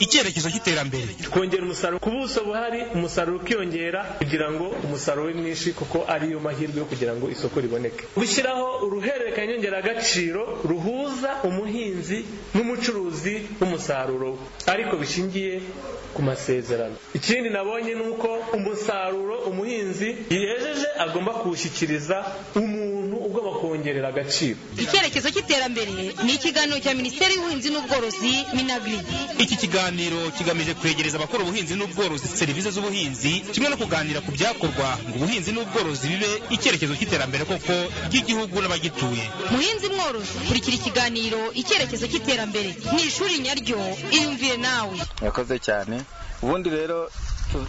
icyerekezo cy'iterambere twongera umusaruro ku buso buhari umusaruro ukiyongera kugira ngo umusaruro ube mwinshi kuko ariyo mahirwe yo kugira ngo isoko riboneke gushyiraho uruhererekanya nyongeragaciro ruhuza umuhinzi n'umucuruzi w'umusaruro we ariko bishingiye ku masezerano ikindi nabonye ni uko umusaruro umuhinzi yejeje agomba kuwushyikiriza umuntu ugomba kuwongerera agaciro icyerekezo cy'iterambere ni ikiganiro cya minisiteri y'ubuhinzi n'ubworozi minagiri iki kiganiro kigamije kwegereza abakora ubuhinzi n'ubworozi serivisi z'ubuhinzi kimwe no kuganira ku byakorwa ngo ubuhinzi n'ubworozi bibe icyerekezo cy'iterambere koko ry'igihugu n'abagituye muhinzi mworozi kurikira ikiganiro icyerekezo cy'iterambere ni ishuri nyaryo iyumvire nawe yakoze cyane ubundi rero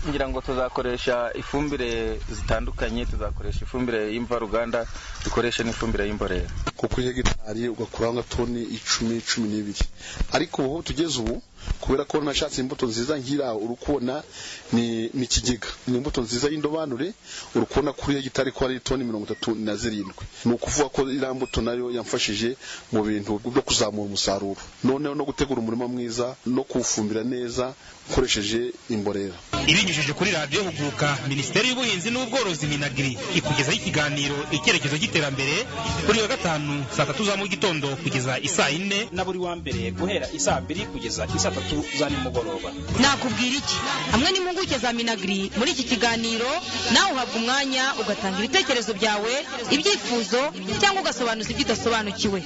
ngira ngo tuzakoresha ifumbire zitandukanye tuzakoresha ifumbire y'imvaruganda dukoreshe n'ifumbire y'imborera kuko kuri hegitari ugakuraho nka toni icumi cumi n'ibiri ariko ubu tugeze ubu kubera ko nashatse imbuto nziza nk'iriya uri kubona ni ikigega ni imbuto nziza y'indobanure uri kubona kuri hegitari ko ari toni mirongo itatu na zirindwi ni ukuvuga ko iriya mbuto nayo yamfashije mu bintu byo kuzamura umusaruro noneho no gutegura umurima mwiza no kuwufumbira neza ukoresheje imborera ibinyujije kuri radiyo huguka minisiteri y'ubuhinzi n'ubworozi minagiri ikugezaho ikiganiro icyerekezo cy'iterambere buri wa gatanu saa tatu za mu gitondo kugeza isaa yine na buri wa mbere guhera isaa mbiri kugeza isaa tatu za nimugoroba nakubwira iki hamwe n'impuguke za minagiri muri iki kiganiro nawe uhabwa umwanya ugatanga ibitekerezo byawe ibyifuzo cyangwa ugasobanuza ibyo udasobanukiwe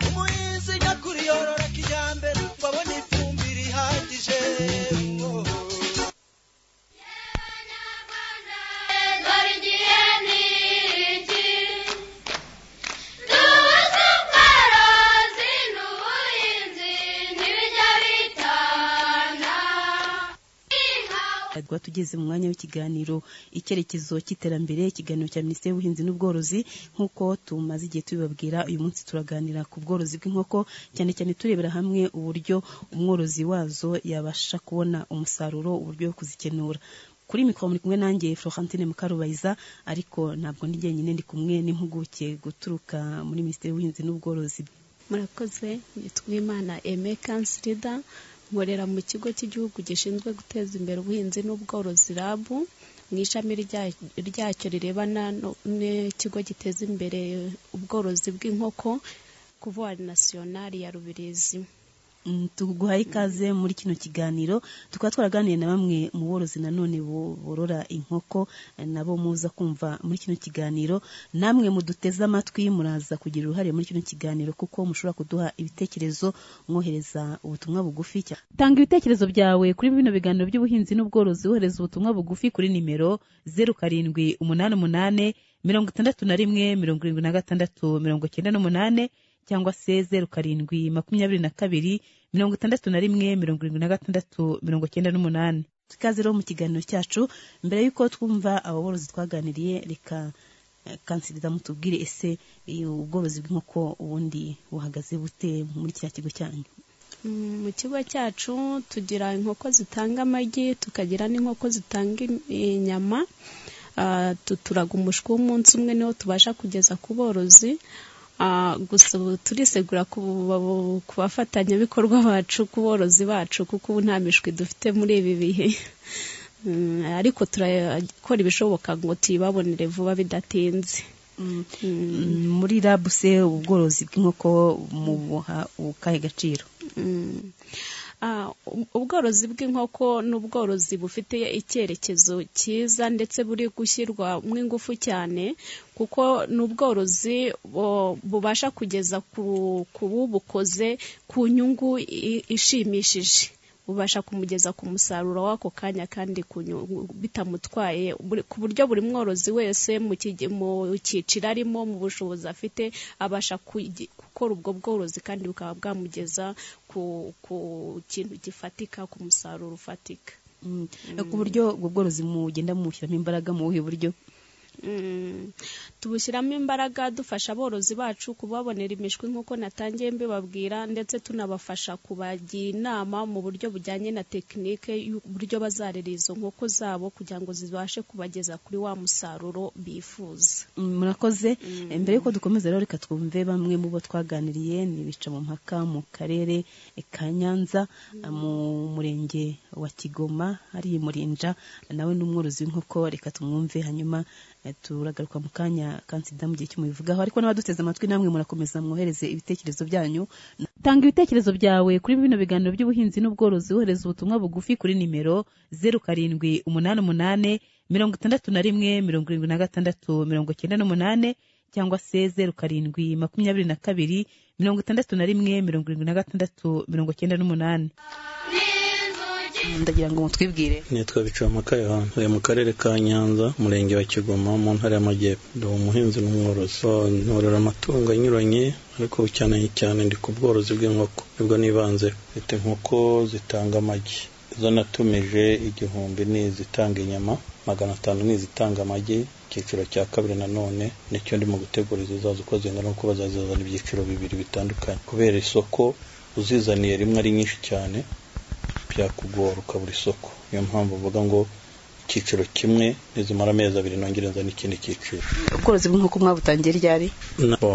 umuhinzi nyakuri yorora kijyambere wabona ifumbire ihagije tuba tugeze mu mwanya w'ikiganiro icyerekezo cy'iterambere ikiganiro cya minisiteri y'ubuhinzi n'ubworozi nk'uko tumaze igihe tubibabwira uyu munsi turaganira ku bworozi bw'inkoko cyane cyane turebera hamwe uburyo umworozi wazo yabasha kubona umusaruro uburyo bwo kuzikenura kuri mikoro muri kumwe nanjye Florentine Mukarubayiza ariko ntabwo ndi jyenyine ndi kumwe n'impuguke guturuka muri minisiteri y'ubuhinzi n'ubworozi murakoze yitwa imana eme kansirida nkorera mu kigo cy'igihugu gishinzwe guteza imbere ubuhinzi n'ubworozi rabu mu ishami ryacyo rirebana n'ikigo giteza imbere ubworozi bw'inkoko kuvuwari nasiyonari ya rubirizi tuguha ikaze muri kino kiganiro tukaba twaraganiye na bamwe mu borozi nanone borora inkoko nabo muza kumva muri kino kiganiro namwe muduteze amatwi muraza kugira uruhare muri kino kiganiro kuko mushobora kuduha ibitekerezo mwohereza ubutumwa bugufi tanga ibitekerezo byawe kuri bino biganiro by'ubuhinzi n'ubworozi wohereza ubutumwa bugufi kuri nimero zeru karindwi umunani umunani mirongo itandatu na rimwe mirongo irindwi na gatandatu mirongo icyenda n'umunani cyangwa se zeru karindwi makumyabiri na kabiri mirongo itandatu na rimwe mirongo irindwi na gatandatu mirongo icyenda n'umunani ikaze rero mu kiganiro cyacu mbere y'uko twumva ababorozi twaganiriye reka kansiriza mutubwire ese ubworozi bw'inkoko ubundi buhagaze bute muri kiriya kigo cyanyu mu kigo cyacu tugira inkoko zitanga amagi tukagira n'inkoko zitanga inyama tuturaga umushwi w'umunsi umwe niwo tubasha kugeza ku borozi gusa ubu turisegura ku bafatanyabikorwa bacu ku borozi bacu kuko ubu nta mishwi dufite muri ibi bihe ariko turakora ibishoboka ngo tuyibabonere vuba bidatinze muri rabuse ubworozi bw'inkoko mubuha ukahe gaciro ubworozi bw'inkoko ni ubworozi bufite icyerekezo cyiza ndetse buri gushyirwamo ingufu cyane kuko ni ubworozi bubasha kugeza ku bubukoze ku nyungu ishimishije bubasha kumugeza ku musaruro w'ako kanya kandi bitamutwaye ku buryo buri mworozi wese mu cyiciro arimo mu bushobozi afite abasha gukora ubwo bworozi kandi bukaba bwamugeza ku kintu gifatika ku musaruro ufatika ku buryo ubwo bworozi mugenda mumushyiramo imbaraga mu buhe buryo Mm. tubushyiramo imbaraga dufasha aborozi bacu kubabonera imishwi nk'uko natangiye mbibabwira ndetse tunabafasha kubagira inama mu buryo bujyanye na tekinike y'uburyo bazarera izo nkoko zabo kugira ngo zibashe kubageza kuri wa musaruro bifuza Mm, murakoze Eh, mbere yuko dukomeza rero reka twumve bamwe mu bo twaganiriye ni bica mu mpaka mu karere eh, ka nyanza eh, mu murenge wa kigoma hariya i murinja Eh, nawe ni umworozi w'inkoko reka tumwumve hanyuma eh, turagaruka mu kanya kansida mu gihe cy'umubivugaho ariko n'abaduteze amatwi namwe murakomeza mwohereze ibitekerezo byanyu tanga ibitekerezo byawe kuri bino biganiro by'ubuhinzi n'ubworozi wohereza ubutumwa bugufi kuri nimero zeru karindwi umunani umunani mirongo itandatu na rimwe mirongo irindwi na gatandatu mirongo icyenda n'umunani cyangwa se zeru karindwi makumyabiri na kabiri mirongo itandatu na rimwe mirongo irindwi na gatandatu mirongo icyenda n'umunani ndagira ngo mutwibwire nitwa bicamaka yohana uyu mu karere ka nyanza umurenge wa kigoma mu ntara y'amajyepfo ndi umuhinzi n'umworozi So, ntorora amatungo anyuranye ariko cyane cyane ndi ku bworozi bw'inkoko nibwo nibanze mfite inkoko zitanga amagi izo natumije igihumbi ni izitanga inyama magana atanu ni izitanga amagi icyiciro cya kabiri nanone nicyo ndimo gutegura izizaza uko zingana kuko bazazizana ibyiciro bibiri bitandukanye kubera isoko uzizaniye rimwe ari nyinshi cyane byakugora ukabura isoko niyo mpamvu mvuga ngo icyiciro kimwe nizimara amezi abiri nongere nzane ikindi cyiciro ubworozi bw'inkoko mwabutangiye ryari nabo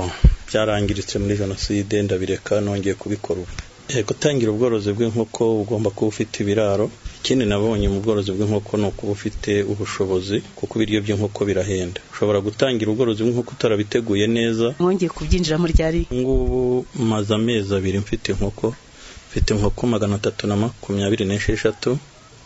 byarangiritse muri jenoside ndabireka nongeye kubikora ubu Eh, gutangira ubworozi bw'inkoko ugomba kuba ufite ibiraro ikindi nabonye mu bworozi bw'inkoko ni ukuba ufite ubushobozi kuko ibiryo by'inkoko birahenda ushobora gutangira ubworozi bw'inkoko utarabiteguye neza mwongeye kubyinjiramo ryari ngubu maze amezi abiri mfite inkoko mfite inkoko magana atatu na makumyabiri n'esheshatu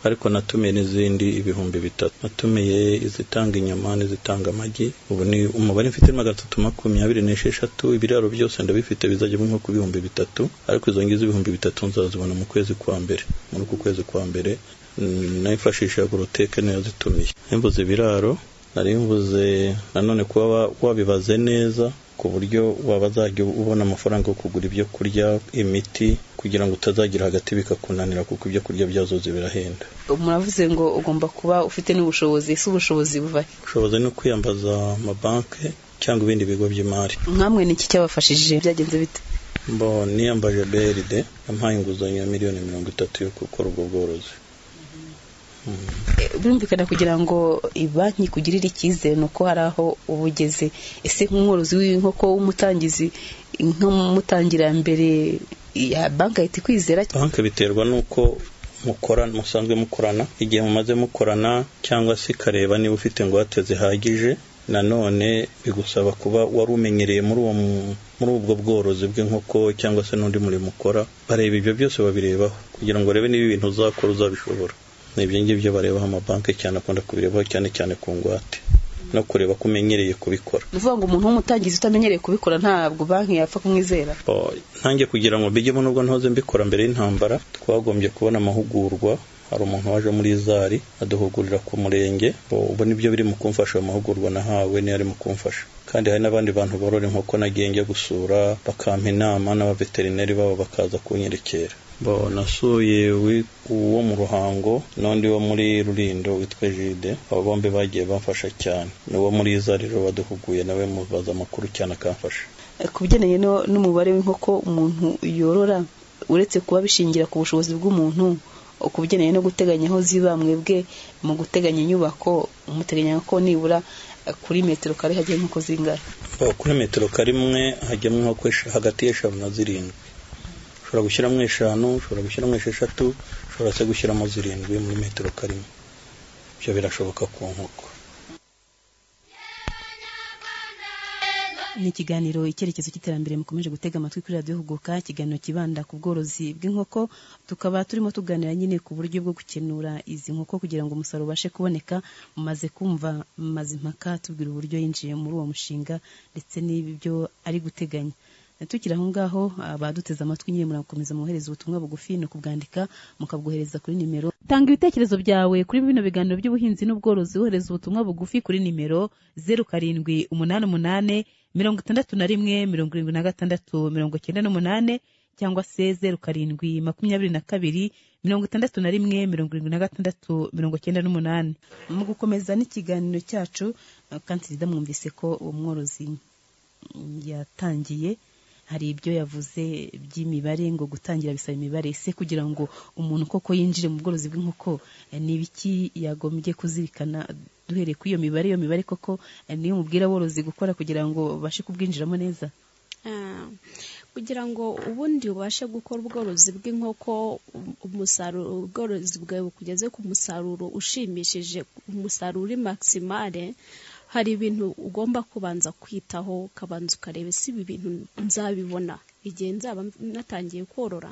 ariko natumiye n'izindi ibihumbi bitatu natumiye izitanga inyama n'izitanga amagi ubu ni umubare mfite ni magana atatu makumyabiri n'esheshatu ibiraro byose ndabifite bizajyamo inkoko ibihumbi bitatu ariko izo ngizo ibihumbi bitatu nzazibona mu kwezi kwa mbere muri uku kwezi kwa mbere mm, nayifashisha goroteke niyo yazitumiye imbuze ibiraro nari mvuze nanone kuba wa- wabibaze neza ku buryo waba azajya ubona amafaranga yo kugura ibyo kurya imiti kugira ngo utazagira hagati bikakunanira kuko ibyo kurya byazo birahenda muravuze ngo ugomba kuba ufite n'ubushobozi si ubushobozi buva ushoboza no kwiyambaza amabanki cyangwa ibindi bigo by'imari mwamwe ni iki cyabafashije byagenze bite mbo niyambaje BRD yampaye inguzanyo ya miliyoni mirongo itatu yo gukora ubwo bworozi Eh, birumvikana kugira ngo banki ikugirire icyizere ni uko hari aho uba ugeze ese nk'umworozi w'inkoko w'umutangizi nk'umutangira mbere ya banki ahita ikwizera banki biterwa n'uko mukorana musanzwe mukorana igihe mumaze mukorana cyangwa se ikareba niba ufite ingwate zihagije nanone bigusaba kuba wari umenyereye muri uwo mu- muri ubwo bworozi bw'inkoko cyangwa se n'undi murimo ukora bareba ibyo byose babirebaho kugira ngo barebe niba ibintu uzakora uzabishobora ni ibyo ngibyo barebaho amabanki cyane akunda kubirebaho cyane cyane ku ngwate no kureba ko umenyereye kubikora ni ukuvuga ngo umuntu w'umutangizi utamenyereye kubikora ntabwo banki yapfa kumwizera Bo, nanjye kugira ngo mbijyemo nubwo ntoze mbikora mbere y'intambara twagombye kubona amahugurwa hari umuntu waje muri zari aduhugurira ku murenge Bo, ubu nibyo biri mu kumfasha ayo mahugurwa nahawe niyo ari mu kumfasha kandi hari n'abandi bantu borora inkoko nagiye njya gusura bakampa inama n'abaveterineri babo bakaza kunyerekera Bo, nasuye wi- uwo mu ruhango n'undi wo muri rurindo witwa jide abo bombi bagiye bamfasha cyane n'uwo muri zari rero waduhuguye nawe mubaza amakuru cyane akamfasha Eh, ku bigendanye no- n'umubare w'inkoko umuntu yorora uretse kuba bishingira ku bushobozi bw'umuntu eh, ku bigendanye no guteganya aho ziba mwebwe mu guteganya inyubako umuteganya ko nibura eh, kuri metero kare hagiye nk'uko zingana Aho kuri metero karimwe hajyamo inkoko esha- hagati y'eshanu na zirindwi ushobora gushyiramo eshanu ushobora gushyiramo esheshatu ushobora se gushyiramo zirindwi muri metero karimwe ibyo birashoboka ku nkoko ni ikiganiro icyerekezo cy'iterambere mukomeje gutega amatwi kuri radiyo huguka ikiganiro kibanda ku bworozi bw'inkoko tukaba turimo tuganira nyine ku buryo bwo gukenura izi nkoko kugira ngo umusaruro ubashe kuboneka mumaze kumva mazimpaka tubwira uburyo yinjiye muri uwo mushinga ndetse n'ibyo ari guteganya tukiri aho ngaho abaduteze amatwi nyine murakomeza mwohereza ubutumwa bugufi ni ukubwandika mukabwohereza kuri nimero tanga ibitekerezo byawe kuri bino biganiro by'ubuhinzi n'ubworozi wohereza ubutumwa bugufi kuri nimero zeru karindwi umunani umunani mirongo itandatu na rimwe mirongo irindwi na gatandatu mirongo icyenda n'umunani cyangwa se zeru karindwi makumyabiri na kabiri mirongo itandatu na rimwe mirongo irindwi na gatandatu mirongo cyenda n'umunani mu gukomeza n'ikiganiro cyacu kansida mwumvise ko uwo mworozi yatangiye hari ibyo yavuze by'imibare ngo gutangira bisaba imibare se kugira ngo umuntu koko yinjire mu bworozi bw'inkoko ni ibiki yagombye kuzirikana duhereye kuri iyo mibare iyo mibare koko niyo mubwira aborozi gukora kugira ngo babashe kubwinjiramo neza kugira ngo ubundi ubashe gukora ubworozi bw'inkoko umusaruro ubworozi bwawe bukugeze ku musaruro ushimishije umusaruro uri makisimare hari ibintu ugomba kubanza kwitaho ukabanza ukareba ese ibi bintu nzabibona igihe nzaba natangiye korora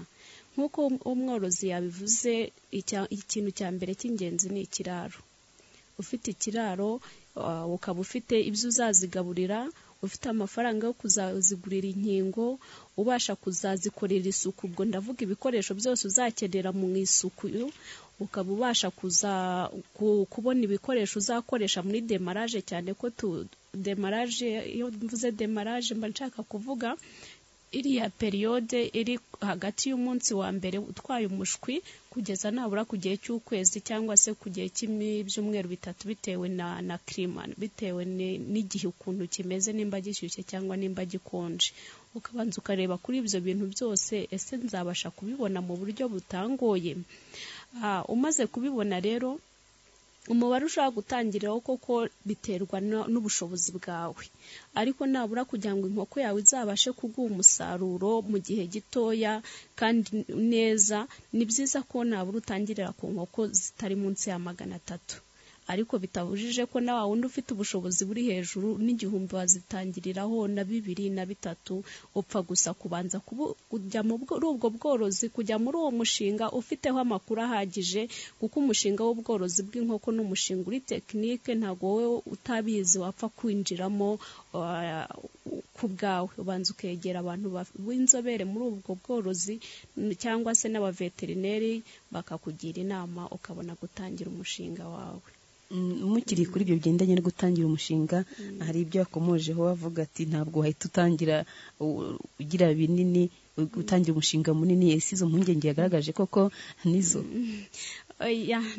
nk'uko umworozi yabivuze ikintu cya mbere cy'ingenzi ni ikiraro ufite ikiraro ukaba ufite ibyo uzazigaburira ufite amafaranga yo kuzazigurira inkingo ubasha kuzazikorera isuku ubwo ndavuga ibikoresho byose uzakenera mu isuku ukaba ubasha kuza kubona ibikoresho uzakoresha muri demaraje cyane ko tu demaraje iyo mvuze demaraje mba nshaka kuvuga iriya periyode iri hagati y'umunsi wa mbere utwaye umushwi kugeza nabura ku gihe cy'ukwezi cyangwa se ku gihe cy'ibyumweru bitatu bitewe na na kirima bitewe n'igihe ukuntu kimeze nimba gishyushye cyangwa nimba gikonje ukabanza ukareba kuri ibyo bintu byose ese nzabasha kubibona mu buryo butangoye umaze kubibona rero umubare ushobora gutangiriraho koko biterwa n'ubushobozi bwawe ariko nabura kugira ngo inkoko yawe izabashe kuguha umusaruro mu gihe gitoya kandi neza ni byiza ko nabura utangirira ku nkoko zitari munsi ya magana atatu ariko bitabujije ko na wa wundi ufite ubushobozi buri hejuru n'igihumbi wazitangiriraho na bibiri na bitatu upfa gusa kubanza kujya muri ubwo bworozi kujya muri uwo mushinga ufiteho amakuru ahagije kuko umushinga w'ubworozi bw'inkoko ni umushinga uri tekinike ntabwo wowe utabizi wapfa kwinjiramo ku bwawe ubanza ukegera abantu b'inzobere muri ubwo bworozi cyangwa se n'abaveterineri bakakugira inama ukabona gutangira umushinga wawe mukiri kuri ibyo bigendanye no gutangira umushinga hari ibyo yakomojeho avuga ati ntabwo wahita utangira ugira binini utangira umushinga munini ese izo mpungenge yagaragaje koko nizo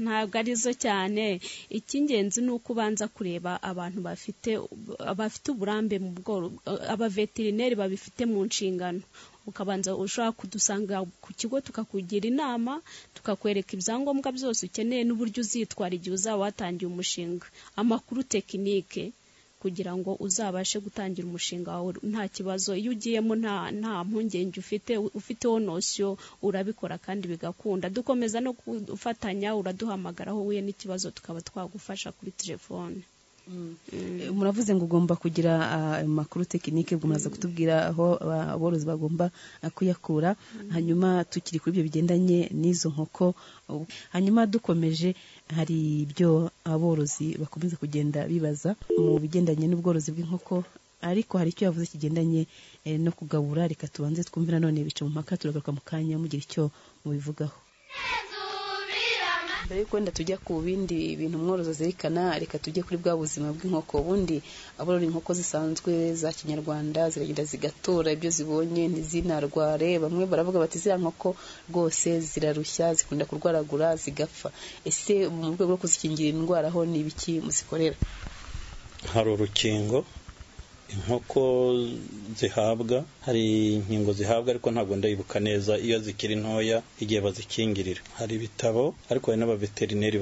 ntabwo arizo cyane icy'ingenzi ni uko ubanza kureba abantu bafite abafite uburambe mu bworo abaveterineri babifite mu nshingano ukabanza ushobora kudusanga ku kigo tukakugira inama tukakwereka ibyangombwa byose ukeneye n'uburyo uzitwara igihe uzaba watangiye umushinga amakuru tekinike kugira ngo uzabashe gutangira umushinga wawe nta kibazo iyo ugiyemo nta nta mpungenge ufite ufiteho nosiyo urabikora kandi bigakunda dukomeza no gufatanya uraduhamagara aho uhuye n'ikibazo tukaba twagufasha kuri telefone muravuze ngo ugomba kugira amakuru tekinike umaze kutubwira aho aborozi bagomba kuyakura hanyuma tukiri kuri ibyo bigendanye n'izo nkoko hanyuma dukomeje hari ibyo aborozi bakomeza kugenda bibaza mu bigendanye n'ubworozi bw'inkoko ariko hari icyo yavuze kigendanye no kugabura reka tubanze twumve nanone bica mu mpaka turagaruka mu kanya mugira icyo mubivugaho mbere yuko wenda tujya ku bindi bintu umworozi azirikana reka tujye kuri bwa buzima bw'inkoko ubundi aborora inkoko zisanzwe za kinyarwanda ziragenda zigatora ibyo zibonye ntizinarware bamwe baravuga bati ziriya nkoko rwose zirarushya zikunda kurwaragura zigapfa ese mu rwego rwo kuzikingira indwara ho ni ibiki muzikorera hari urukingo inkoko zihabwa hari inkingo zihabwa ariko ntabwo ndayibuka neza iyo zikiri ntoya igihe bazikingirira hari ibitabo ariko hari n'abaveterineri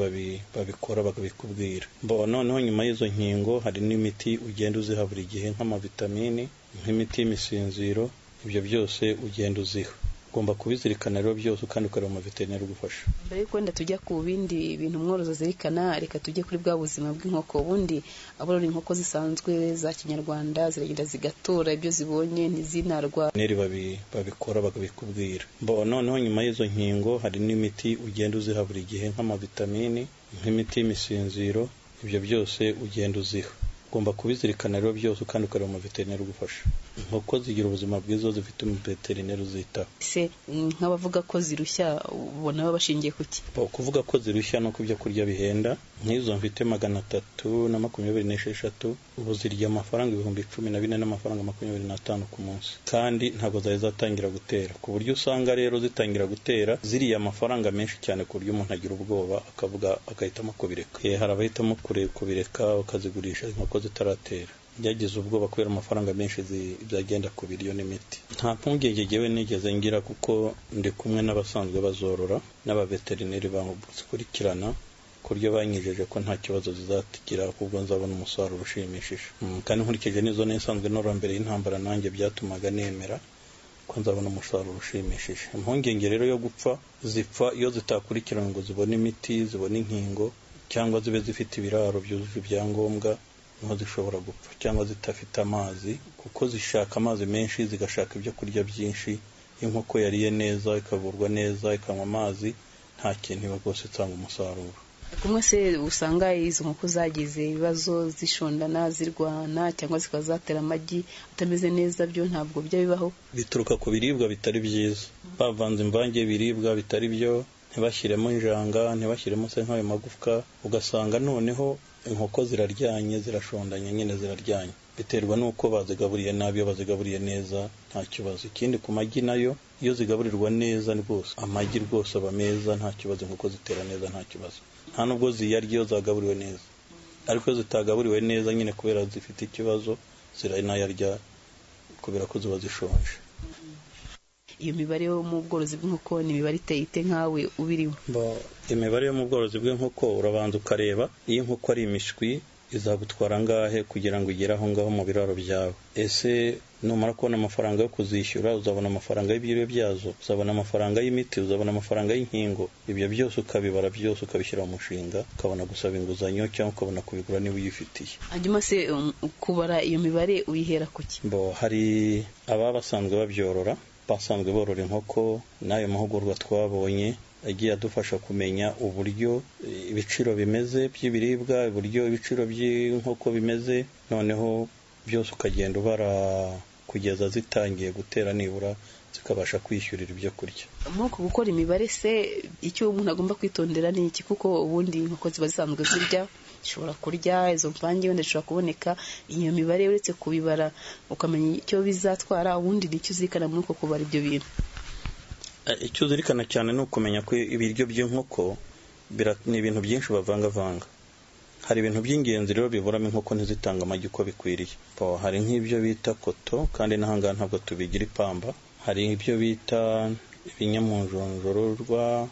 babikora bakabikubwira noneho nyuma y'izo nkingo hari n'imiti ugenda uziha buri gihe nk'amavitamini nk'imiti y'imisinziro ibyo byose ugenda uziha ugomba kubizirikana rero byose kandi ukareba umuveterineri ugufasha mbere yuko wenda tujya ku bindi bintu umworozi azirikana reka tujye kuri bwa buzima bw'inkoko ubundi aborora inkoko zisanzwe za kinyarwanda ziragenda zigatora ibyo zibonye ntizinarwara babikora bakabikubwira noneho nyuma y'izo nkingo hari n'imiti ugenda uziha buri gihe nk'amavitamini nk'imiti y'imisinziro ibyo byose ugenda uziha ugomba kubizirikana rero byose kandi ukareba umuveterineri ugufasha inkoko zigira ubuzima bwiza iyo zifite umuveterineri uzitaho se nk'abavuga ko zirushya ubona baba bashingiye ku ki kuvuga ko zirushya no ku byo kurya bihenda nk'izo mfite magana atatu na makumyabiri n'esheshatu ubu zirya amafaranga ibihumbi cumi na bine n'amafaranga makumyabiri n'atanu ku munsi kandi ntabwo zari zatangira gutera ku buryo usanga rero zitangira gutera ziriya amafaranga menshi cyane ku buryo umuntu agira ubwoba akavuga agahitamo kubireka Eh, hari abahitamo kure- kubireka bakazigurisha inkoko zitaratera byagize ubwoba kubera amafaranga menshi zi- byagenda ku biryo n'imiti nta mpungenge ngewe nigeze ngira kuko ndi kumwe n'abasanzwe bazorora n'abaveterineri bazikurikirana ku buryo banyijeje ko nta kibazo zizagira ahubwo nzabona umusaruro ushimishije Mm, kandi nkurikije n'izo nisanzwe norora mbere y'intambara nanjye byatumaga nemera ko nzabona umusaruro ushimishije impungenge rero yo gupfa zipfa iyo zitakurikiranwe ngo zibone imiti zibone inkingo cyangwa zibe zifite ibiraro byujuje ibyangombwa niho zishobora gupfa cyangwa zidafite amazi kuko zishaka amazi menshi zigashaka ibyo kurya byinshi iyo inkoko yariye neza ikavurwa neza ikanywa amazi nta kintu iba rwose itanga umusaruro kumwe se usanga izo nkoko zagize ibibazo zishondana zirwana cyangwa zikaba zatera amagi atameze neza byo ntabwo bijya bibaho bituruka ku biribwa bitari byiza bavanze imvange y'ibiribwa bitari byo ntibashyiremo injanga ntibashyiremo se nk'ayo magufwa ugasanga noneho inkoko ziraryanye zirashondanye nyine ziraryanye biterwa n'uko bazigaburiye nabi iyo bazigaburiye neza nta kibazo ikindi ku magi nayo iyo zigaburirwa neza rwose amagi rwose aba meza nta kibazo inkoko zitera neza nta kibazo nta nubwo ziyarya iyo zagaburiwe neza ariko iyo zitagaburiwe neza nyine kubera zifite ikibazo ziranayarya kubera ko ziba zishonje iyo mibare yo mu bworozi bw'inkoko ni imibare iteye ite nkawe ubirimo Bo- imibare yo mu bworozi bw'inkoko urabanza ukareba iyo inkoko ari imishwi izagutwara angahe kugira ngo ugere aho ngaho mu biraro byawe ese numara kubona amafaranga yo kuzishyura uzabona amafaranga y'ibiryo byazo uzabona amafaranga y'imiti uzabona amafaranga y'inkingo ibyo byose ukabibara byose ukabishyira mu mushinga ukabona gusaba inguzanyo cyangwa ukabona kubigura niba uyifitiye hanyuma se um, kubara iyo mibare uyihera ku ki bo hari ababa basanzwe babyorora basanzwe borora inkoko n'ayo mahugurwa twabonye agiye adufasha kumenya uburyo eh, ibiciro bimeze by'ibiribwa uburyo ibiciro by'inkoko bimeze noneho byose ukagenda ubara kugeza zitangiye gutera nibura zikabasha kwishyurira ibyo kurya muri uku gukora imibare se icyo umuntu agomba kwitondera ni iki kuko ubundi inkoko ziba zisanzwe zirya zishobora kurya izo mvange wenda zishobora kuboneka iyo mibare uretse kubibara ukamenya icyo bizatwara ubundi nicyo uzirikana muri uko kubara ibyo bintu Eh, icyo uzirikana cyane ni ukumenya ko ibiryo by'inkoko bira- ni ibintu byinshi bavangavanga hari ibintu by'ingenzi rero biburamo inkoko ntizitange amagi uko bikwiriye Bo, hari nk'ibyo bita koto kandi n'ahangaha ntabwo tubigira ipamba hari ibyo bita ibinyamunjonjororwa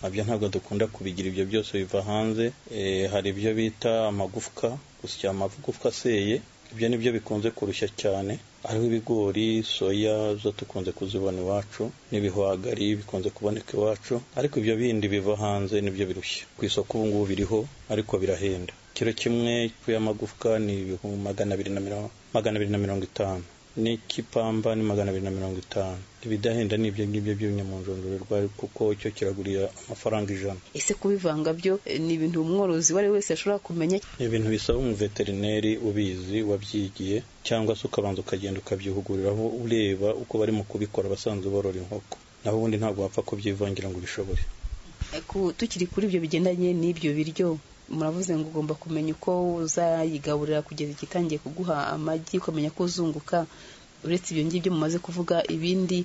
nabyo ntabwo dukunda kubigira ibyo byose biva hanze Eh, hari ibyo bita amagufwa gusya amagufwa aseye ibyo ni byo bikunze kurushya cyane ariho ibigori soya zo tukunze kuzibona iwacu n'ibihwagari bikunze kuboneka iwacu ariko ibyo bindi biva hanze nibyo birushya ku isoko ubu ngubu biriho ariko birahenda kiro kimwe y'amagufwa ni ibihumbi magana abiri na mirongo magana abiri na mirongo itanu n'ikipamba ni magana abiri na mirongo itanu ibidahenda ni ibyo ngibyo by'ibinyamunjonjorerwa kuko icyo kiragurira amafaranga ijana ese kubivanga byo eh, ni ibintu umworozi uwo ari we wese ashobora kumenya ni ibintu bisaba umuveterineri ubizi wabyigiye cyangwa se ukabanza ukagenda ukabyihuguriraho ureba uko bari mu kubikora abasanzwe borora inkoko naho ubundi ntabwo wapfa kubyivangira ngo ubishobore Eh, ku- tukiri kuri ibyo bigendanye n'ibyo biryo muravuze ngo ugomba kumenya uko uzayigaburira kugeza igitangiye kuguha amagi ukamenya ko uzunguka uretse ibyo ngibyo mumaze kuvuga ibindi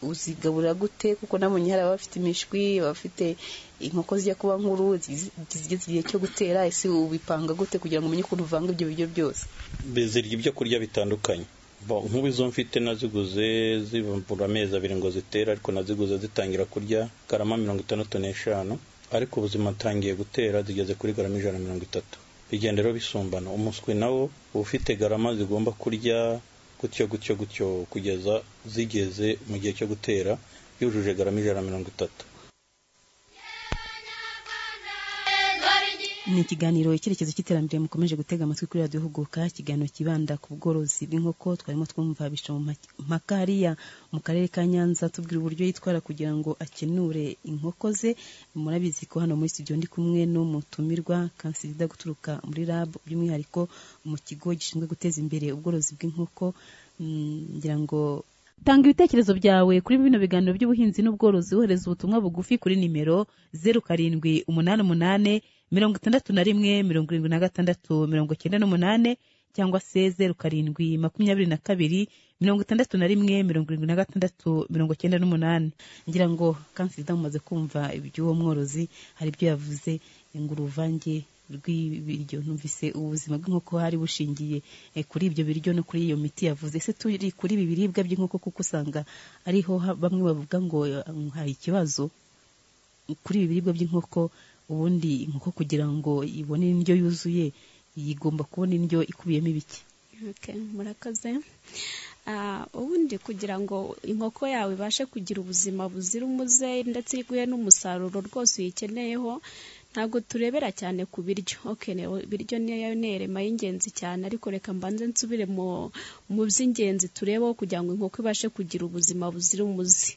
uzigaburira gute kuko nabonye hari abafite imishwi abafite inkoko zijya kuba nkuru zigize zigeze igihe cyo gutera ese ubipanga gute kugira ngo umenye ukuntu uvanga ibyo biryo byose zirya ibyo kurya bitandukanye Bo, nk'ubu izo mfite naziguze zibura amezi abiri ngo zitere ariko naziguze zitangira kurya garama mirongo itandatu n'eshanu ariko ubuzima atangiye gutera zigeze kuri garama ijana na mirongo itatu bigenda rero bisumbana umuswi nawo uba ufite garama zigomba kurya gutyo gutyo gutyo kugeza zigeze mu gihe cyo gutera yujuje garama ijana na mirongo itatu ni ikiganiro icyerekezo cy'iterambere mukomeje gutega amatwi kuri radiyo huguka ikiganiro kibanda ku bworozi bw'inkoko twarimo twumva bishompaka hariya mu karere ka nyanza tubwira uburyo yitwara kugira ngo akenure inkoko ze murabizi ko hano muri studio ndi kumwe n'umutumirwa kansirida guturuka muri lab by'umwihariko mu kigo gishinzwe guteza imbere ubworozi bw'inkoko ngira ngo tanga ibitekerezo byawe kuri bino biganiro by'ubuhinzi n'ubworozi wohereza ubutumwa bugufi kuri nimero zeru karindwi umunani umunani mirongo itandatu na rimwe mirongo irindwi na gatandatu mirongo icyenda n'umunani cyangwa se zeru karindwi makumyabiri na kabiri mirongo itandatu na rimwe mirongo irindwi na gatandatu mirongo icyenda n'umunani ngira ngo kansida mumaze kumva iby'uwo mworozi hari ibyo yavuze ngo uruvange rw'ibiryo numvise ubuzima bw'inkoko hari bushingiye eh, kuri ibyo biryo no kuri iyo miti yavuze ese turi kuri ibi biribwa by'inkoko kuko usanga ariho ha- bamwe bavuga ngo eh, hari ikibazo kuri ibi biribwa by'inkoko ubundi inkoko kugira ngo ibone indyo yuzuye igomba kubona indyo ikubiyemo ibiki Okay, murakoze Ah, ubundi kugira ngo inkoko yawe ibashe kugira ubuzima buzira umuze ndetse iguhe n'umusaruro rwose uyikeneyeho ntabwo turebera cyane ku biryo okay ne- ibiryo niyo nerema y'ingenzi cyane ariko reka mbanze nsubire mu mu by'ingenzi turebeho kugira ngo inkoko ibashe kugira ubuzima buzira umuze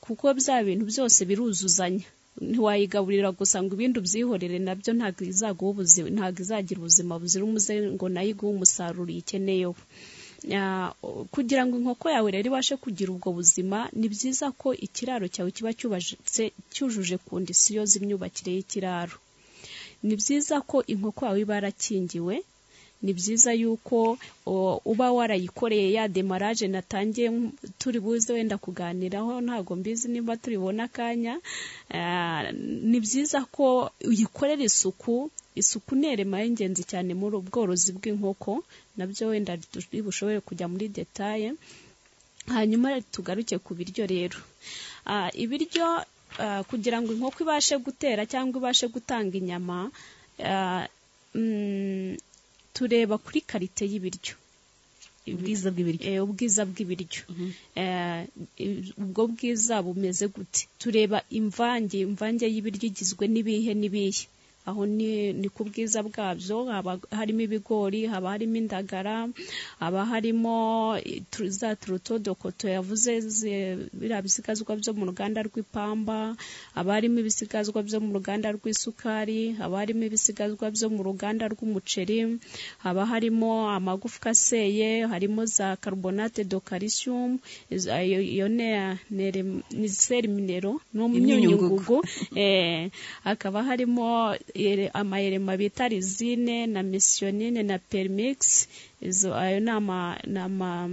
kuko bya bintu byose biruzuzanya ntiwayigaburira gusa ngo ibindi ubyihorere nabyo ntabwo izaguha ubuzima ntabwo izagira ubuzima buzira umuze ngo nayo iguhe umusaruro uyikeneyeho Ah, kugira ngo inkoko yawe rero ibashe kugira ubwo buzima ni byiza ko ikiraro cyawe kiba cyubatse cyujuje kondisiyo z'imyubakire y'ikiraro ni byiza ko inkoko yawe iba yarakingiwe ni byiza yuko o, uba warayikoreye ya demaraje natangiye nk- turi buze wenda kuganiraho ntabwo mbizi niba turibona akanya Ah, ni byiza ko uyikorera isuku isuku ni irema y'ingenzi cyane muri ubworozi bw'inkoko nabyo wenda turi bushobore kujya muri detaye hanyuma tugaruke ku biryo rero Ah, ibiryo ah, kugira ngo inkoko ibashe gutera cyangwa ibashe gutanga inyama ah, mm, tureba kuri karite y'ibiryo ubwiza bw'ibiryo Eh, ubwiza bw'ibiryo Eh, i- ubwo bwiza bumeze gute tureba imvange imvange y'ibiryo igizwe n'ibihe n'ibihe aho ni, ni ku bwiza bwabyo haba harimo ibigori haba harimo indagara haba harimo eh, tu- za turutodokoto yavuze ze- biriya bisigazwa byo mu ruganda rw'ipamba haba harimo ibisigazwa byo mu ruganda rw'isukari haba harimo ibisigazwa byo mu ruganda rw'umuceri haba harimo amagufwa aseye harimo za carbonate de calcium izo- ayo- iyo ne- nere- ni seri minero n'imyunyungugu eh, hakaba harimo ere- amayerema bita lizine na misiyonine na permix izo ayo ni ama- ni ama-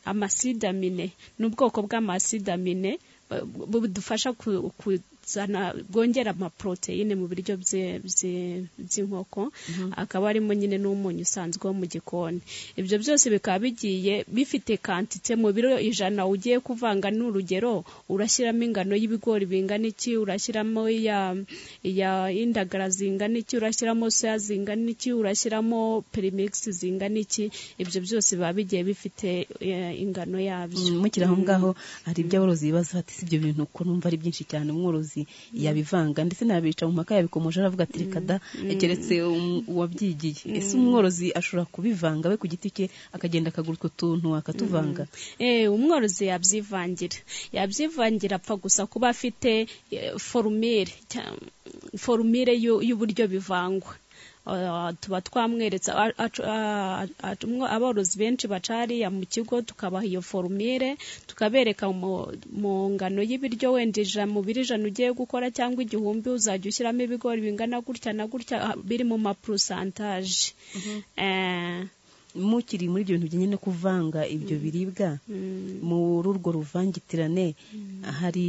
amasidamine ni ubwoko bw'amasidamine bu- bu- budufasha ku- kuzana bwongera amaproteine mu biryo bye- bye- by'inkoko akaba harimo nyine n'umunyu usanzwe wo mu gikoni ibyo byose bikaba bigiye bifite kantite mu biro ijana ugiye kuvanga ni urugero urashyiramo ingano y'ibigori bingana iki urashyiramo iya iya indagara zingana iki urashyiramo soya zingana iki urashyiramo perimix zingana iki ibyo byose biba bigiye bifite eh, ingano yabyo mukiri aho ngaho hari ibyo aborozi bibaza bati si ibyo bintu ko numva ari byinshi cyane umworozi yabivanga ndetse n'abica mu mpaka yabikomoje aravuga ati reka da keretse um- uwabyigiye ese umworozi ashobora kubivanga we ku giti cye akagenda akagura utwo tuntu akatuvanga Eh, umworozi yabyivangira yabyivangira apfa gusa kuba afite eh, forumire cya- forumire y'u- y'uburyo bivangwa Ah, tuba twamweretse a- a- a- a- umwo- aborozi benshi baca hariya mu kigo tukabaha iyo forumire tukabereka mu mu ngano y'ibiryo wenda ijana mu biro ijana ugiye gukora cyangwa igihumbi uzajya ushyiramo ibigori bingana gutya na gutya ah, biri mu mapurusantaje mukiri muri ibyo bintu bijyanye no kuvanga ibyo biribwa muri urwo ruvangitirane hari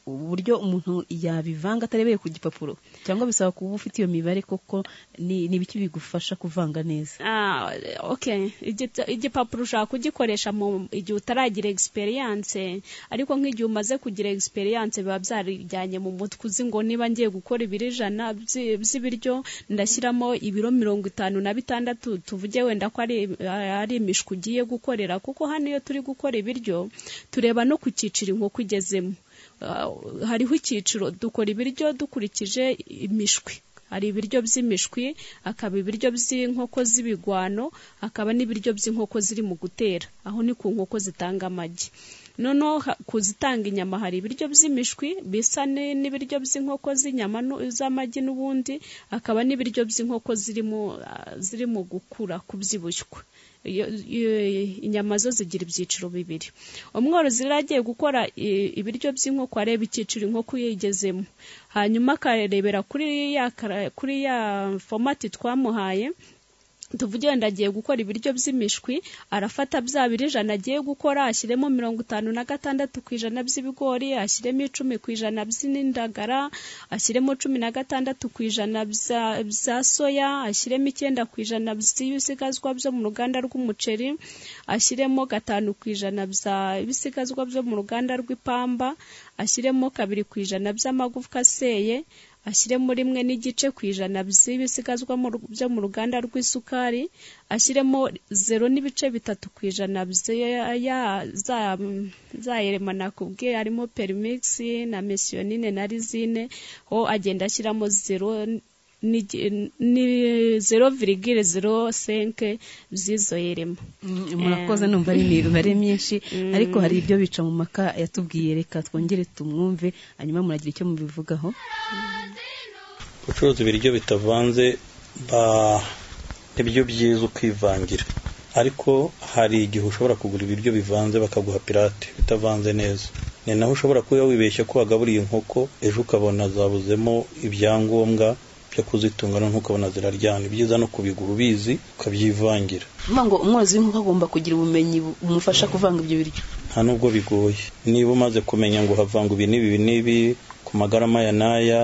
uburyo umuntu yabivanga atarebeye ku gipapuro cyangwa bisaba kuba ufite iyo mibare koko ni ni ibiki bigufasha kuvanga neza Ah, okay. Igita- igipapuro ushobora kugikoresha mu igihe utaragira experience ariko nk'igihe umaze kugira experience biba byarijyanye mu mutwe uzi ngo niba ngiye gukora ibiro ijana by'i- by'ibiryo ndashyiramo ibiro mirongo itanu na bitandatu tuvuge wenda ko ari ah, ari imishwi ugiye gukorera kuko hano iyo turi gukora ibiryo tureba no ku cyiciro inkoko igezemo Ah, hariho icyiciro dukora ibiryo dukurikije imishwi hari ibiryo by'imishwi hakaba ibiryo by'inkoko z'ibigwano hakaba n'ibiryo by'inkoko ziri mu gutera aho ni ku nkoko zitanga amagi noneho ha- kuzitanga inyama hari ibiryo by'imishwi bisa ne- n'ibiryo by'inkoko z'inyama nu- z'amagi n'ubundi hakaba n'ibiryo by'inkoko zirimo ah, zirimo gukura kubyibushywa iyo- iyo- inyama zo zigira ibyiciro bibiri umworozi rero agiye gukora i- ibiryo by'inkoko areba icyiciro inkoko yigezemo hanyuma akarebera kuri ya kara- kuri ya fomati twamuhaye tuvuge wenda agiye gukora ibiryo by'imishwi arafata bya biro ijana agiye gukora ashyiremo mirongo itanu na gatandatu ku ijana by'ibigori ashyiremo icumi ku ijana by'indagara ashyiremo cumi na gatandatu ku ijana bya- bya soya ashyiremo icyenda ku ijana by'ibisigazwa byo mu ruganda rw'umuceri ashyiremo gatanu ku ijana by'ibisigazwa byo mu ruganda rw'ipamba ashyiremo kabiri ku ijana by'amagufwa aseye ashyiremo rimwe n'igice ku ijana by'ibisigazwa mu ru- byo mu ruganda rw'isukari ashyiremo zero n'ibice bitatu ku ijana bya- ya- za- za yerema nakubwiye harimo perimix na mesiyonine na rizine ho agenda ashyiramo zero n'igi- ni zero virigire zero senke z'izo yerema murakoze Eh. numva ari imibare myinshi Mm. ariko hari ibyo bica mu maka yatubwiye reka twongere tumwumve hanyuma muragira icyo mubivugaho gucuruza ibiryo bitavanze ba- nibyo byiza ukivangira ariko hari igihe ushobora kugura ibiryo bivanze bakaguha pirate bitavanze neza ni naho ushobora kuba wibeshya ko wagaburiye inkoko ejo ukabona zabuzemo ibyangombwa byo kuzitunga noneho ukabona ziraryana ibyiza no kubigura ubizi ukabyivangira Mvuga ngo umworozi w'inkoko agomba kugira ubumenyi bu- bumufasha kuvanga ibyo biryo nta nubwo bigoye niba umaze kumenya ngo havanga ibi n'ibi ibi n'ibi ku magarama ya n'aya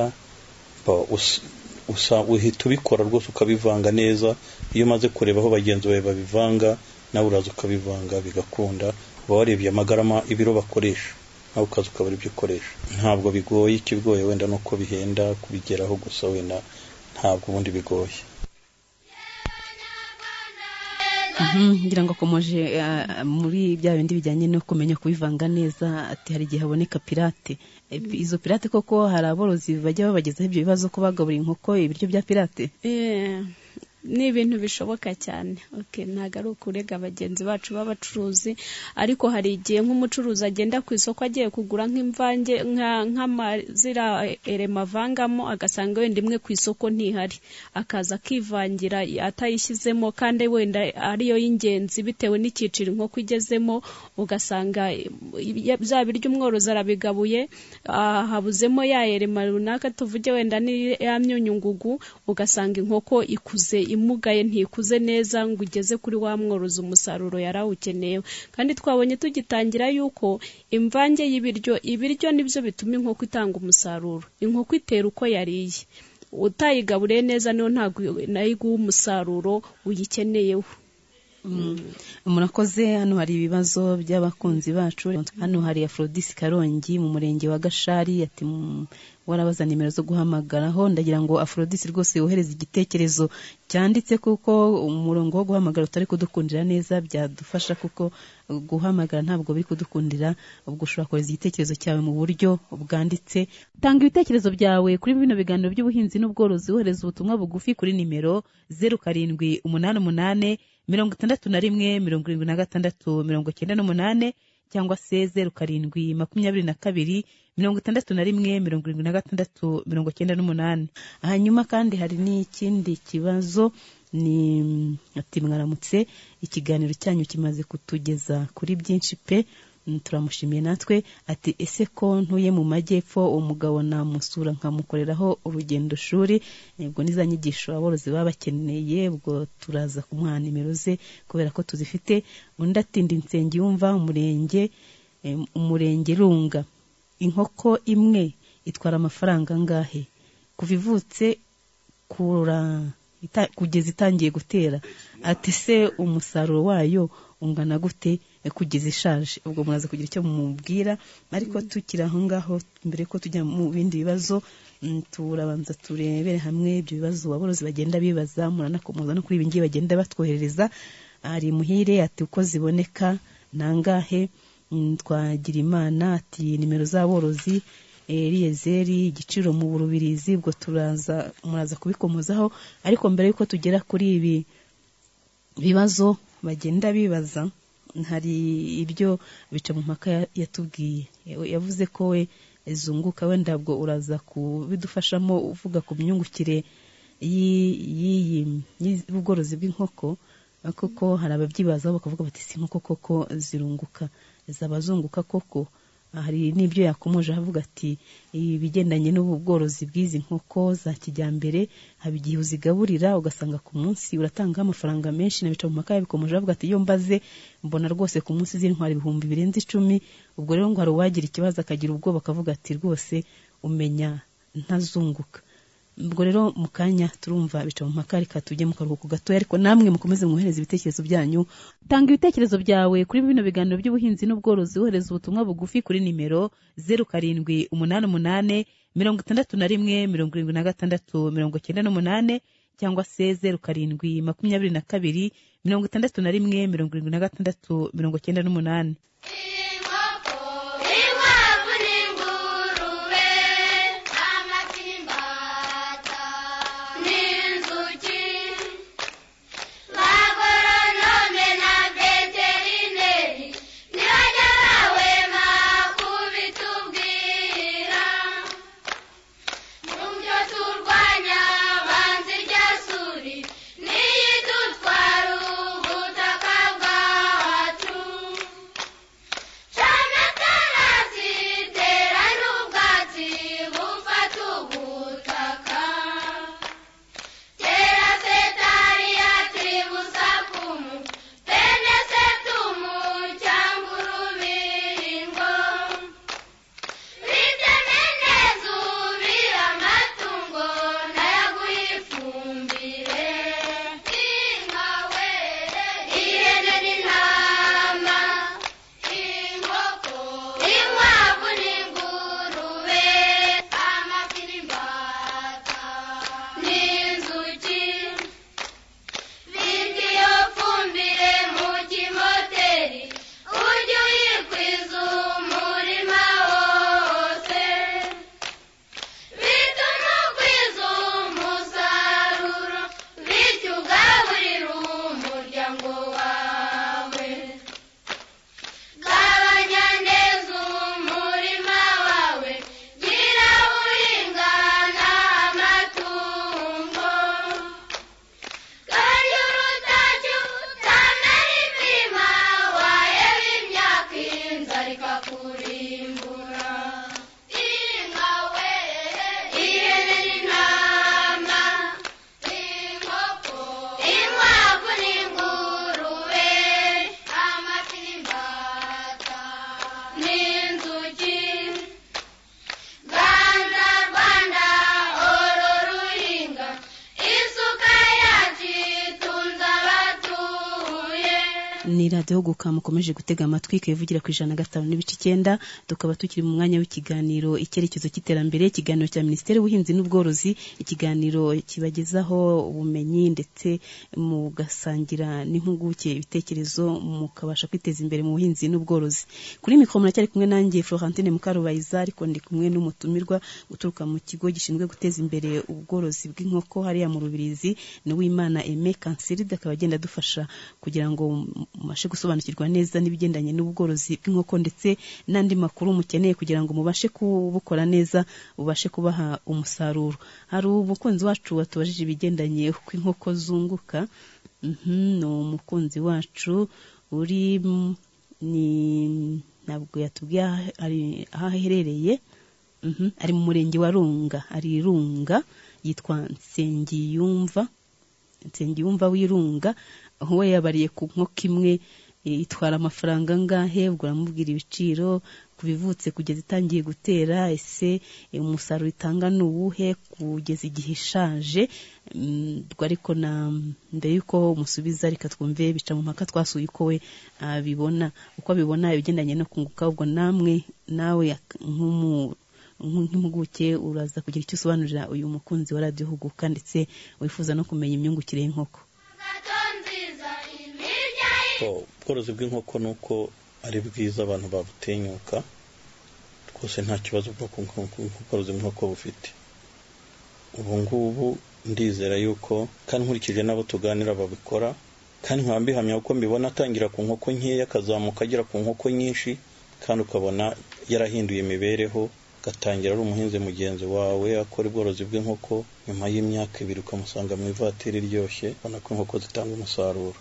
ba, us- usa- uhita ubikora rwose ukabivanga neza iyo umaze kureba aho bagenzi bawe babivanga nawe uraza ukabivanga bigakunda uba warebye amagarama ibiro bakoresha nawe ukaza ukabura ibyo ukoresha ntabwo bigoye ikigoye wenda ni uko bihenda kubigeraho gusa wenda ntabwo ubundi bigoye Mhm, ngira ngo akomeje ah, muri bya bindi bijyanye no kumenya kubivanga neza ati hari igihe haboneka pirate Eh, izo pirate koko hari aborozi bajya babagezaho ibyo bibazo ko bagaburira inkoko ibiryo bya pirate Eh, ni ibintu bishoboka cyane okay, ntabwo ari ukurega bagenzi bacu b'abacuruzi ariko hari igihe nk'umucuruzi agenda ku isoko agiye kugura nk'imvange nka nk'amazira erema avangamo agasanga wenda imwe ku isoko ntihari akaza akivangira atayishyizemo kandi wenda ariyo y'ingenzi bitewe n'icyiciro inkoko igezemo ugasanga eh, bya biryo umworozi arabigabuye ah, habuzemo ya erema runaka tuvuge wenda ni ya myunyungugu ugasanga inkoko ikuze imugaye ntikuze neza ngo ugeze kuri wa mworozi umusaruro yari awukeneyeho kandi twabonye tugitangira yuko imvange y'ibiryo ibiryo nibyo bituma inkoko itanga umusaruro inkoko itera uko yariye utayigaburiye neza niyo ntabwo nayo iguha umusaruro uyikeneyeho murakoze hano hari ibibazo by'abakunzi bacu hano hari afrodis karongi mu murenge wa gashari ati "Mm, warabaza nimero zo guhamagaraho ndagira ngo afrodis rwose wohereze igitekerezo cyanditse kuko umurongo wo guhamagara utari kudukundira neza byadufasha kuko guhamagara ntabwo biri kudukundira ubwo ushobora kohereza igitekerezo cyawe mu buryo bwanditse tanga ibitekerezo byawe kuri bino biganiro by'ubuhinzi n'ubworozi wohereza ubutumwa bugufi kuri nimero zeru karindwi umunani umunani mirongo itandatu na rimwe mirongo irindwi na gatandatu mirongo cyenda n'umunani cyangwa se zeru karindwi makumyabiri na kabiri mirongo itandatu na rimwe mirongo irindwi na gatandatu mirongo cyenda n'umunani hanyuma kandi hari n'ikindi kibazo ni ati mwaramutse ikiganiro cyanyu kimaze kutugeza kuri byinshi pe Mm, turamushimiye natwe ati ese ko ntuye mu majyepfo uwo mugabo namusura nkamukoreraho urugendo shuri ubwo ni za nyigisho aborozi baba bakeneye ubwo turaza kumuha nimero ze kubera ko tuzifite undi atindi insenge yumva umurenge em, umurenge runga inkoko imwe itwara amafaranga angahe kuva ivutse kura ita- kugeza itangiye gutera ati se umusaruro wayo ungana gute eh, kugeza ishaje ubwo muraza kugira icyo mumubwira ariko tukiri aho ngaho mbere ko tujya mu bindi bibazo mm, turabanza turebere hamwe ibyo bibazo aborozi bagenda bibaza muranakomoza no kuri ibi ngibi bagenda batwoherereza ari muhire ati uko ziboneka nangahe Mm, twagira imana ati nimero z'aborozi eliyezeri igiciro mu burubirizi ubwo turaza muraza kubikomozaho ariko mbere y'uko tugera kuri ibi bibazo bagenda bibaza hari ibyo bica mu mpaka ya- yatubwiye yavuze ko we zunguka wenda bwo uraza kubidufashamo uvuga ku myungukire y'i- y'iyi y'ubworozi bw'inkoko kuko hari ababyibazaho bakavuga bati si inkoko koko zirunguka zaba zunguka koko hari n'ibyo yakomoje avuga ati ibigendanye n'ubu bworozi bw'izi nkoko za kijyambere haba igihe uzigaburira ugasanga ku munsi uratangaho amafaranga menshi na bica mu maka yabikomoje avuga ati iyo mbaze mbona rwose ku munsi z'intwara ibihumbi birenze icumi ubwo rero ngo hari uwagira ikibazo akagira ubwoba akavuga ati rwose umenya ntazunguka ubwo rero mu kanya turumva bica mu maka reka tujye mu karuhuko gatoya ariko namwe mukomeze mwohereze ibitekerezo byanyu tanga ibitekerezo byawe kuri bino biganiro by'ubuhinzi n'ubworozi wohereza ubutumwa bugufi kuri nimero zeru karindwi umunani umunani mirongo itandatu na rimwe mirongo irindwi na gatandatu mirongo cyenda n'umunani cyangwa se zeru karindwi makumyabiri na kabiri mirongo itandatu na rimwe mirongo irindwi na gatandatu mirongo cyenda n'umunani Inkwavu n'ingurube, amagi n'imbata, n'inzuki. Abagoronome na veterineri ni bajya bahwema kubitubwira. Mu byo turwanya banza irya suri n'iyidutwara ubutaka bwacu. Shamatarazi tera n'ubwatsi bufata ubutaka. Tera setariya tiribusakumu, pene setumu cyangwa urubingo. Biteme neza ubire amatungo n'ayaguha ifumbire. Inka were, ihene n'intama. Inkoko, inkwavu n'ingurube, amafi n'imbata, n'inzuki. Bita iyo fumbire mu kimoteri, ujye uyikwiza umurima wose. Bituma ugwiza umusaruro, bityo ugaburira umuryango wawe. Gabanya neza umurima wawe, gira uringana amatungo. Kandi urutoki utamara ipima, waheba imyaka inzara ikakurimbura. Inka were, ihene n'intama, inkoko, inkwavu n'ingurube, amafi n'imbata n'inzuki. Rwanda, Rwanda, oro ruhinga, isuka yacu itunze abatuye. ni radiyo guka mukomeje gutega amatwi ikayivugira ku ijana na gatanu n'ibice icyenda tukaba tukiri mu mwanya w'ikiganiro icyerekezo cy'iterambere ikiganiro cya minisiteri y'ubuhinzi n'ubworozi ikiganiro kibagezaho ubumenyi ndetse mugasangira n'impuguke ibitekerezo mukabasha kwiteza imbere mu buhinzi n'ubworozi kuri mikoro muracyari kumwe nanjye florentine mukarubayiza ariko ndi kumwe n'umutumirwa uturuka mu kigo gishinzwe guteza imbere ubworozi bw'inkoko hariya mu rubirizi ni uwimana aime kansiride akaba agenda adufasha kugira ngo mubashe gusobanukirwa neza n'ibigendanye n'ubworozi bw'inkoko ndetse n'andi makuru mukeneye kugira ngo mubashe kubukora neza bubashe kubaha umusaruro hari umukunzi wacu watubajije ibigendanye uko inkoko zunguka Mhm, ni umukunzi wacu uri mu- ni ntabwo yatubwiye aho ari- aho aherereye Mhm, ari mu murenge wa runga ari runga yitwa nsengiyumva nsengiyumva w'irunga we yabariye ku nkoko imwe eh, itwara amafaranga angahe ubwo uramubwira ibiciro ku bivutse kugeza itangiye gutera ese eh, umusaruro itanga ni uwuhe kugeza igihe ishaje Mm, ubwo ariko na mbere y'uko musubiza reka twumve bica mu mpaka twasuye uko we abibona uko abibona ibigendanye no kunguka ubwo namwe nawe ak- nk'umu- nk- nk'impuguke uraza kugira icyo usobanurira uyu mukunzi wa radiyo huguka ndetse wifuza no kumenya imyungukire y'inkoko So, ubworozi bw'inkoko ni uko ari bwiza abantu babutinyuka rwose nta kibazo bwo ku nkoko- ubworozi bw'inkoko bufite ubu ngubu ndizera yuko kandi nkurikije n'abo tuganira babikora kandi nkaba mbihamya kuko mbibona atangira ku nkoko nkeya akazamuka agera ku nkoko nyinshi kandi ukabona yarahinduye imibereho agatangira ari umuhinzi mugenzi wawe akora ubworozi bw'inkoko nyuma y'imyaka ibiri ukamusanga mu ivatiri iryoshye ubona ko inkoko zitanga umusaruro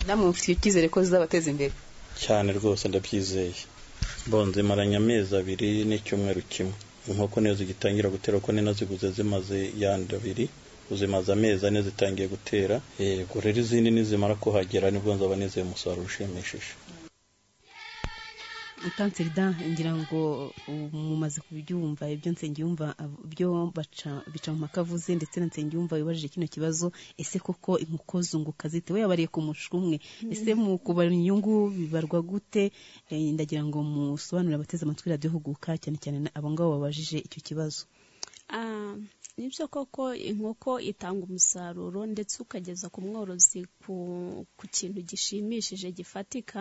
namwe mufite icyizere ko zizabateza imbere cyane rwose ndabyizeye bonze maranye amezi abiri n'icyumweru kimwe inkoko niyo zigitangira gutera kuko nina ziguze zimaze yandi abiri uzimaze amezi ane zitangiye gutera Eh, ubwo rero izindi nizimara kuhagera nibwo nzaba nizeye umusaruro ushimishije kanseri ngira ngo ubu mumaze kubyumva ibyo nsengiyumva ab- byo baca bica mu makavuze ndetse na nsengiyumva wibajije kino kibazo ese koko inkoko zunguka zite we yabariye ku mushwi umwe ese mu kubara inyungu bibarwa gute Eh, ndagira ngo musobanurire abateze amatwi radiyo huguka cyane cyane na- abo ngabo babajije icyo kibazo Ah, nibyo koko inkoko itanga umusaruro ndetse ukageza ku mworozi ku, ku kintu gishimishije gifatika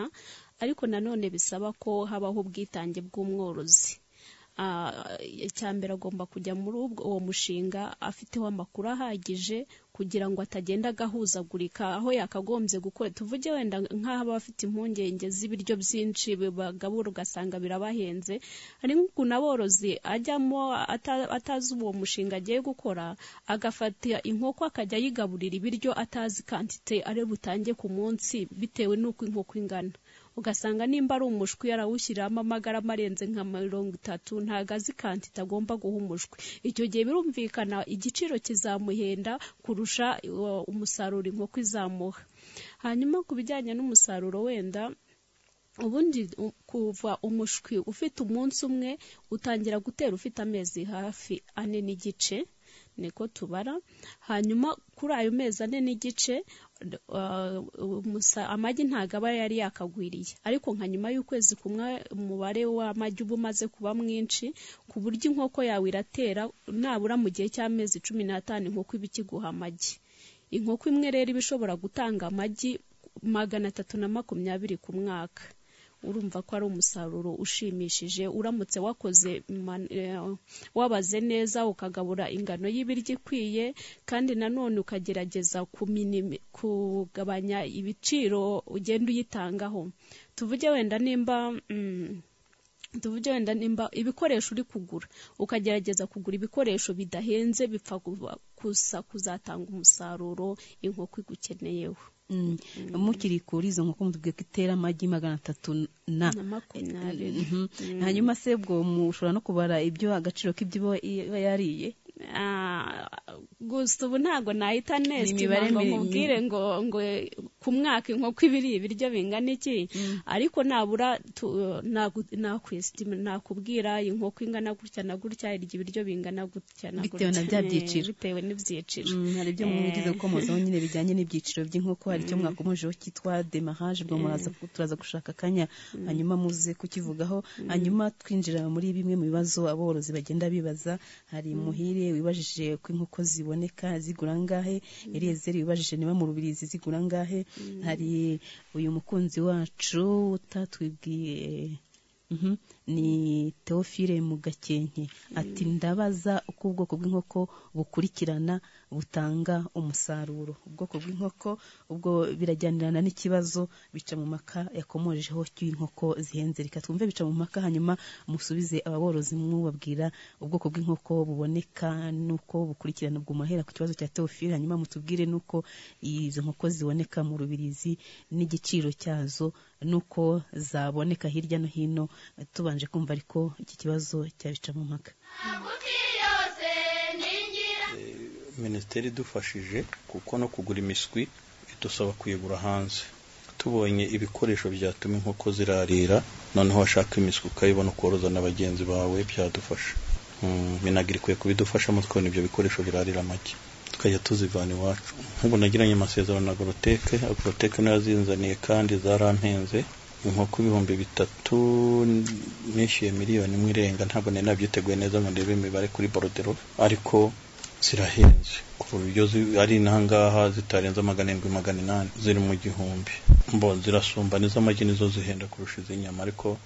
ariko nanone bisaba ko habaho ubwitange bw'umworozi Ah, icya mbere agomba kujya muri ubwo- uwo mushinga afiteho amakuru ahagije kugira ngo atagenda agahuzagurika aho yakagombye gukora tuvuge wenda nk'aba bafite impungenge z'ibiryo byinshi bagabura ugasanga birabahenze hari nk'ukuntu aborozi ajyamo ata- atazi uwo mushinga agiye gukora agafata inkoko akajya ayigaburira ibiryo atazi kantite ari butange ku munsi bitewe n'uko inkoko ingana ugasanga nimba ari umushwi yarawushyiramo amagarama arenze nka mirongo itatu ntabwo azi kantite agomba guha umushwi icyo gihe birumvikana igiciro kizamuhenda kurusha uh, umusaruro inkoko izamuha hanyuma ku bijyanye n'umusaruro wenda ubundi u- kuva umushwi ufite umunsi umwe utangira gutera ufite amezi hafi ane n'igice niko tubara hanyuma kuri ayo mezi ane n'igice uh, umusa- amagi ntabwo aba yari yakagwiriye ariko nka nyuma y'ukwezi kumwe umubare w'amagi uba umaze kuba mwinshi ku buryo inkoko yawe iratera nabura mu gihe cy'amezi cumi n'atanu inkoko iba ikiguha amagi inkoko imwe rero iba ishobora gutanga amagi magana atatu na makumyabiri ku mwaka urumva ko ari umusaruro ushimishije uramutse wakoze man- eh, wabaze neza ukagabura ingano y'ibiryo ikwiye kandi nanone ukagerageza kuminimi- kugabanya ibiciro ugenda uyitangaho tuvuge wenda nimba mm, tuvuge wenda nimba ibikoresho uri kugura ukagerageza kugura ibikoresho bidahenze bipfa kuba- gusa kuzatanga umusaruro inkoko igukeneyeho Mm. mukiri kuri izo nkoko mutubwiye ko itera amagi magana atatu na na makumyabiri Mhm. Mm. hanyuma se ubwo mushobora no kubara ibyo agaciro k'ibyo iba iba yariye Ah, gusa ubu ntabgo nahita imibare nestima ngo mi- mubwire ngo ngo ku mwaka inkoko ibiri ibiryo bingana iki ariko nabura tu- nagu- nakwesitima nakubwira inkoko ingana gutya na gutya irya ibiryo bingana gutya na Bitewe na bya gutya. Eh, byiciro. bitewe n'ibyiciro Mm, hari ibyo mugize gukomozaho nyine bijyanye n'ibyiciro by'inkoko hari icyo mwakomojeho cyitwa demarage ubwo muraza ku- turaza gushaka akanya hanyuma muze kukivugaho hanyuma twinjira muri bimwe mu bibazo aborozi bagenda bibaza hari muhire wibajije ko inkoko ziboneka zigura ngahe Eliezer wibajije niba mu rubirizi zigura ngahe hari uyu mukunzi wacu utatwibwiye Mhm. ni teofile mu gakenke ati ndabaza uko ubwoko bw'inkoko bukurikirana butanga umusaruro ubwoko bw'inkoko ubwo birajyanirana n'ikibazo bica mu maka yakomojeho cy'inkoko zihenze reka twumve bica mu maka hanyuma musubize ababorozi mwubabwira ubwoko bw'inkoko buboneka n'uko bukurikirana ubwo mahera ku kibazo cya teofile hanyuma mutubwire n'uko izo nkoko ziboneka mu rubirizi n'igiciro cyazo n'uko zaboneka hirya no hino tubanje kumva ariko iki kibazo cyabica mu mpaka minisiteri idufashije kuko no kugura imiswi idusaba kuyigura hanze tubonye ibikoresho byatuma inkoko zirarira noneho washaka imiswi ukayibona ukoroza na bagenzi bawe byadufasha Mm, minagiri ikwiye kubidufashamo tukabona ibyo bikoresho birarira amagi tukajya tuzivana iwacu nk'ubu nagiranye amasezerano na goroteke goroteke niyo yazinzaniye kandi zarampenze inkoko ibihumbi bitatu n- nishyuye miliyoni imwe irenga ntabwo nari nabyiteguye neza ngo ndebe imibare kuri borodero ariko zirahenze ku buryo zi- ari intangaha zitarenze magana arindwi magana inani ziri mu gihumbi mbo zirasumba n'iz'amagi nizo zihenda kurusha iz'inyama ariko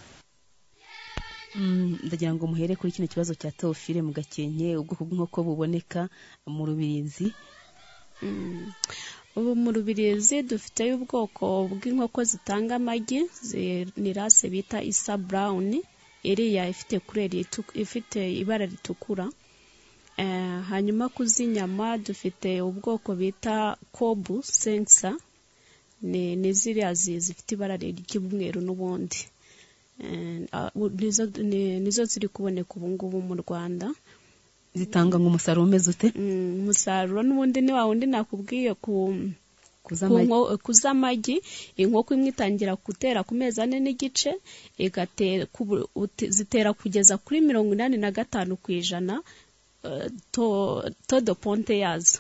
Mm, ndagira ngo muhere kuri kino kibazo cya teofile mu gakenke ubwoko bw'inkoko buboneka mu rubirizi ubu mu rubirizi dufiteyo ubwoko bw'inkoko zitanga amagi zi- ni rase bita isa burawuni iriya ifite kureri itu- ifite ibara ritukura Eh, hanyuma ku z'inyama dufite ubwoko bita kobu sensa ni ni ziriya zi- zifite ibara ry'umweru n'ubundi Eh, ah, u- nizo ni- nizo ziri kuboneka ubu ngubu mu rwanda zitanga ngo umusaruro umeze ute Mm, umusaruro n'ubundi ni wa wundi nakubwiye ku ku amagi. nko- kuz'amagi inkoko imwe itangira gutera ku mezi ane n'igice igatera ku bu- uti- zitera kugeza kuri mirongo inani na gatanu ku ijana eh, to- todo ponte yazo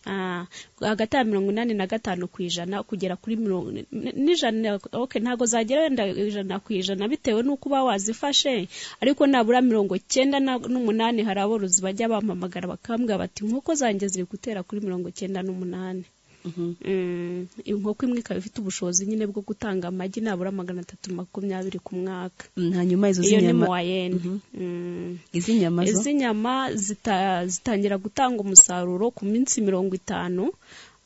Ah, hagati ya mirongo inani na gatanu ku ijana kugera kuri mirongo ni- n'ijana ok ntabwo zagera wenda ijana ku ijana bitewe n'uko uba wazifashe ariko nabura mirongo cyenda na- n'umunani hari aborozi bajya bampamagara bakambwira bati inkoko zanjye ziri gutera kuri mirongo cyenda n'umunani Mm, inkoko imwe ikaba ifite ubushobozi nyine bwo gutanga amagi nabura magana atatu makumyabiri ku mwaka Mm, hanyuma izo iyo ni z'inyama muwayeni izi nyama zo izi nyama zita- zitangira gutanga umusaruro ku minsi mirongo itanu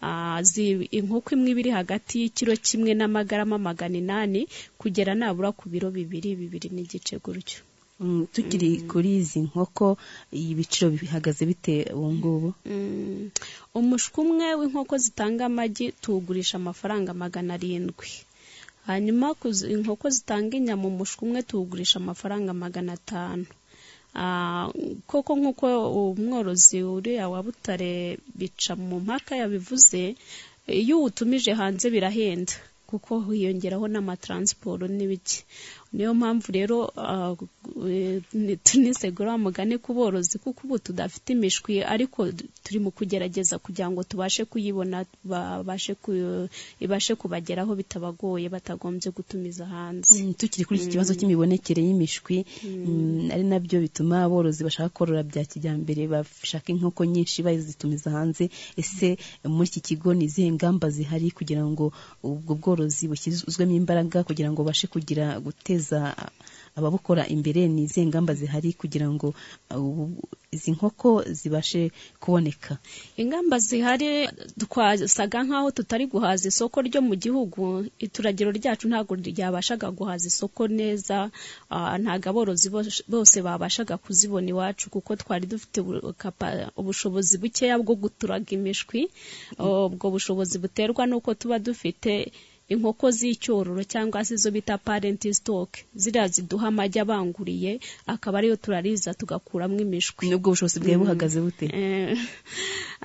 Ah, zi- inkoko imwe iba iri hagati y'ikiro kimwe n'amagarama magana inani kugera nabura ku biro bibiri bibiri n'igice gutyo Mm, tukiri kuri izi nkoko ibiciro bihagaze bite ubu ngubu Mm. umushwi umwe w'inkoko zitanga amagi tuwugurisha amafaranga magana arindwi hanyuma ku zi- inkoko zitanga inyama umushwi umwe tuwugurisha amafaranga magana atanu Ah, koko nk'uko umworozi uriya wa butare bica mu mpaka yabivuze iyo uwutumije hanze birahenda kuko hiyongeraho n'amataransiporo n'ibiki niyo mpamvu rero ah, eh, ni- tunisegura wa mugani ku borozi kuko ubu tudafite imishwi ariko d- turi mu kugerageza kugira ngo tubashe kuyibona babashe ku- ibashe kubageraho bitabagoye batagombye gutumiza hanze Mm, tukiri kuri iki kibazo cy'imibonekere y'imishwi mm, ari nabyo bituma aborozi bashaka korora bya kijyambere bashaka inkoko nyinshi bazitumiza hanze ese muri iki kigo ni izihe ngamba zihari kugira ngo ubwo bworozi bushyizwemo imbaraga kugira ngo bashe kugira guteza ababukora imbere ni izihe ngamba zihari kugira ngo uh, ubu- izi nkoko zibashe kuboneka ingamba zihari twasaga nk'aho tutari guhaza isoko ryo mu gihugu ituragiro ryacu ntabwo ryabashaga guhaza isoko neza ah, ntabwo aborozi bos- bose babashaga kuzibona iwacu kuko twari dufite ubu- kapa- ubushobozi bukeya bwo guturaga imishwi ubwo bushobozi buterwa n'uko tuba dufite inkoko z'icyororo cyangwa se izo bita parent stock ziriya ziduha amagi abanguriye akaba ariyo turariza tugakuramo imishwi n'ubwo ubushobozi bwawe buhagaze bute Eh,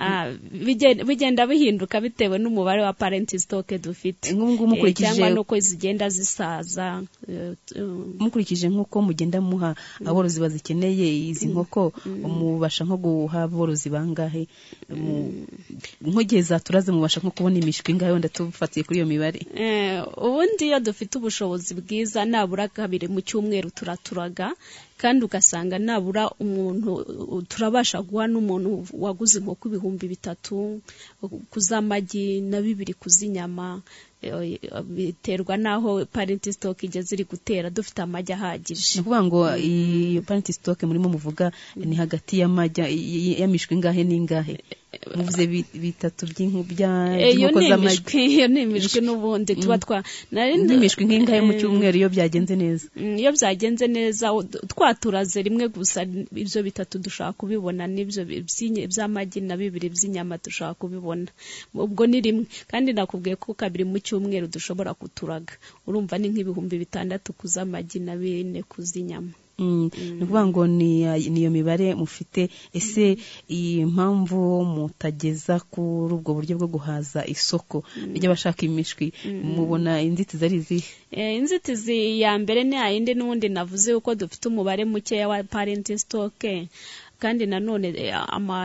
ah, bigen- bigenda bihinduka bitewe n'umubare wa parent stock dufite ngubu Eh, mukurikije- cyangwa nuko zigenda zisaza eh, t- um, mukurikije nk'uko mugenda muha aborozi bazikeneye izi nkoko mubasha nko guha aborozi bangahe Mu- nk'igihe zaturaze mubasha nko kubona imishwi ingahe wenda tubifatiye kuri iyo mibare Eh, ubundi iyo dufite ubushobozi bwiza nabura kabiri mu cyumweru turaturaga kandi ugasanga nabura umuntu u- turabasha guha n'umuntu waguze inkoko ibihumbi bitatu ku z'amagi na bibiri ku z'inyama Eh, biterwa n'aho parent stock igeze iri gutera dufite amagi ahagije ni ukuvuga ngo iyo parent stock murimo muvuga ni hagati y'amajya y- y'imishwi ingahe n'ingahe muvuze bi- bitatu by'inku- bya- Eh, iyo by'inkoko ni z'amagi imishwi iyo ni imishwi n'ubundi tuba twa nari ndi- n'imishwi nk'ingahe mu Eh, cyumweru iyo byagenze neza Mm, iyo byagenze neza u- twaturaze rimwe gusa ibyo bitatu dushaka kubibona n'ibyo bi- by'inye- by'amagi na bibiri by'inyama dushaka kubibona ubwo ni rimwe kandi nakubwiye ko kabiri mu cyumweru dushobora kuturaga urumva ni nk'ibihumbi bitandatu ku z'amagi na bine ku z'inyama Mm, ni ukuvuga ngo ni niyo mibare mufite ese iyi mpamvu mutageza kuri ubwo buryo bwo guhaza isoko ry'abashaka imishwi mubona inzitizi ari izihe Eh, inzitizi ya mbere ni yayindi n'ubundi navuze yuko dufite umubare mukeya wa parent stock kandi nanone eh, ama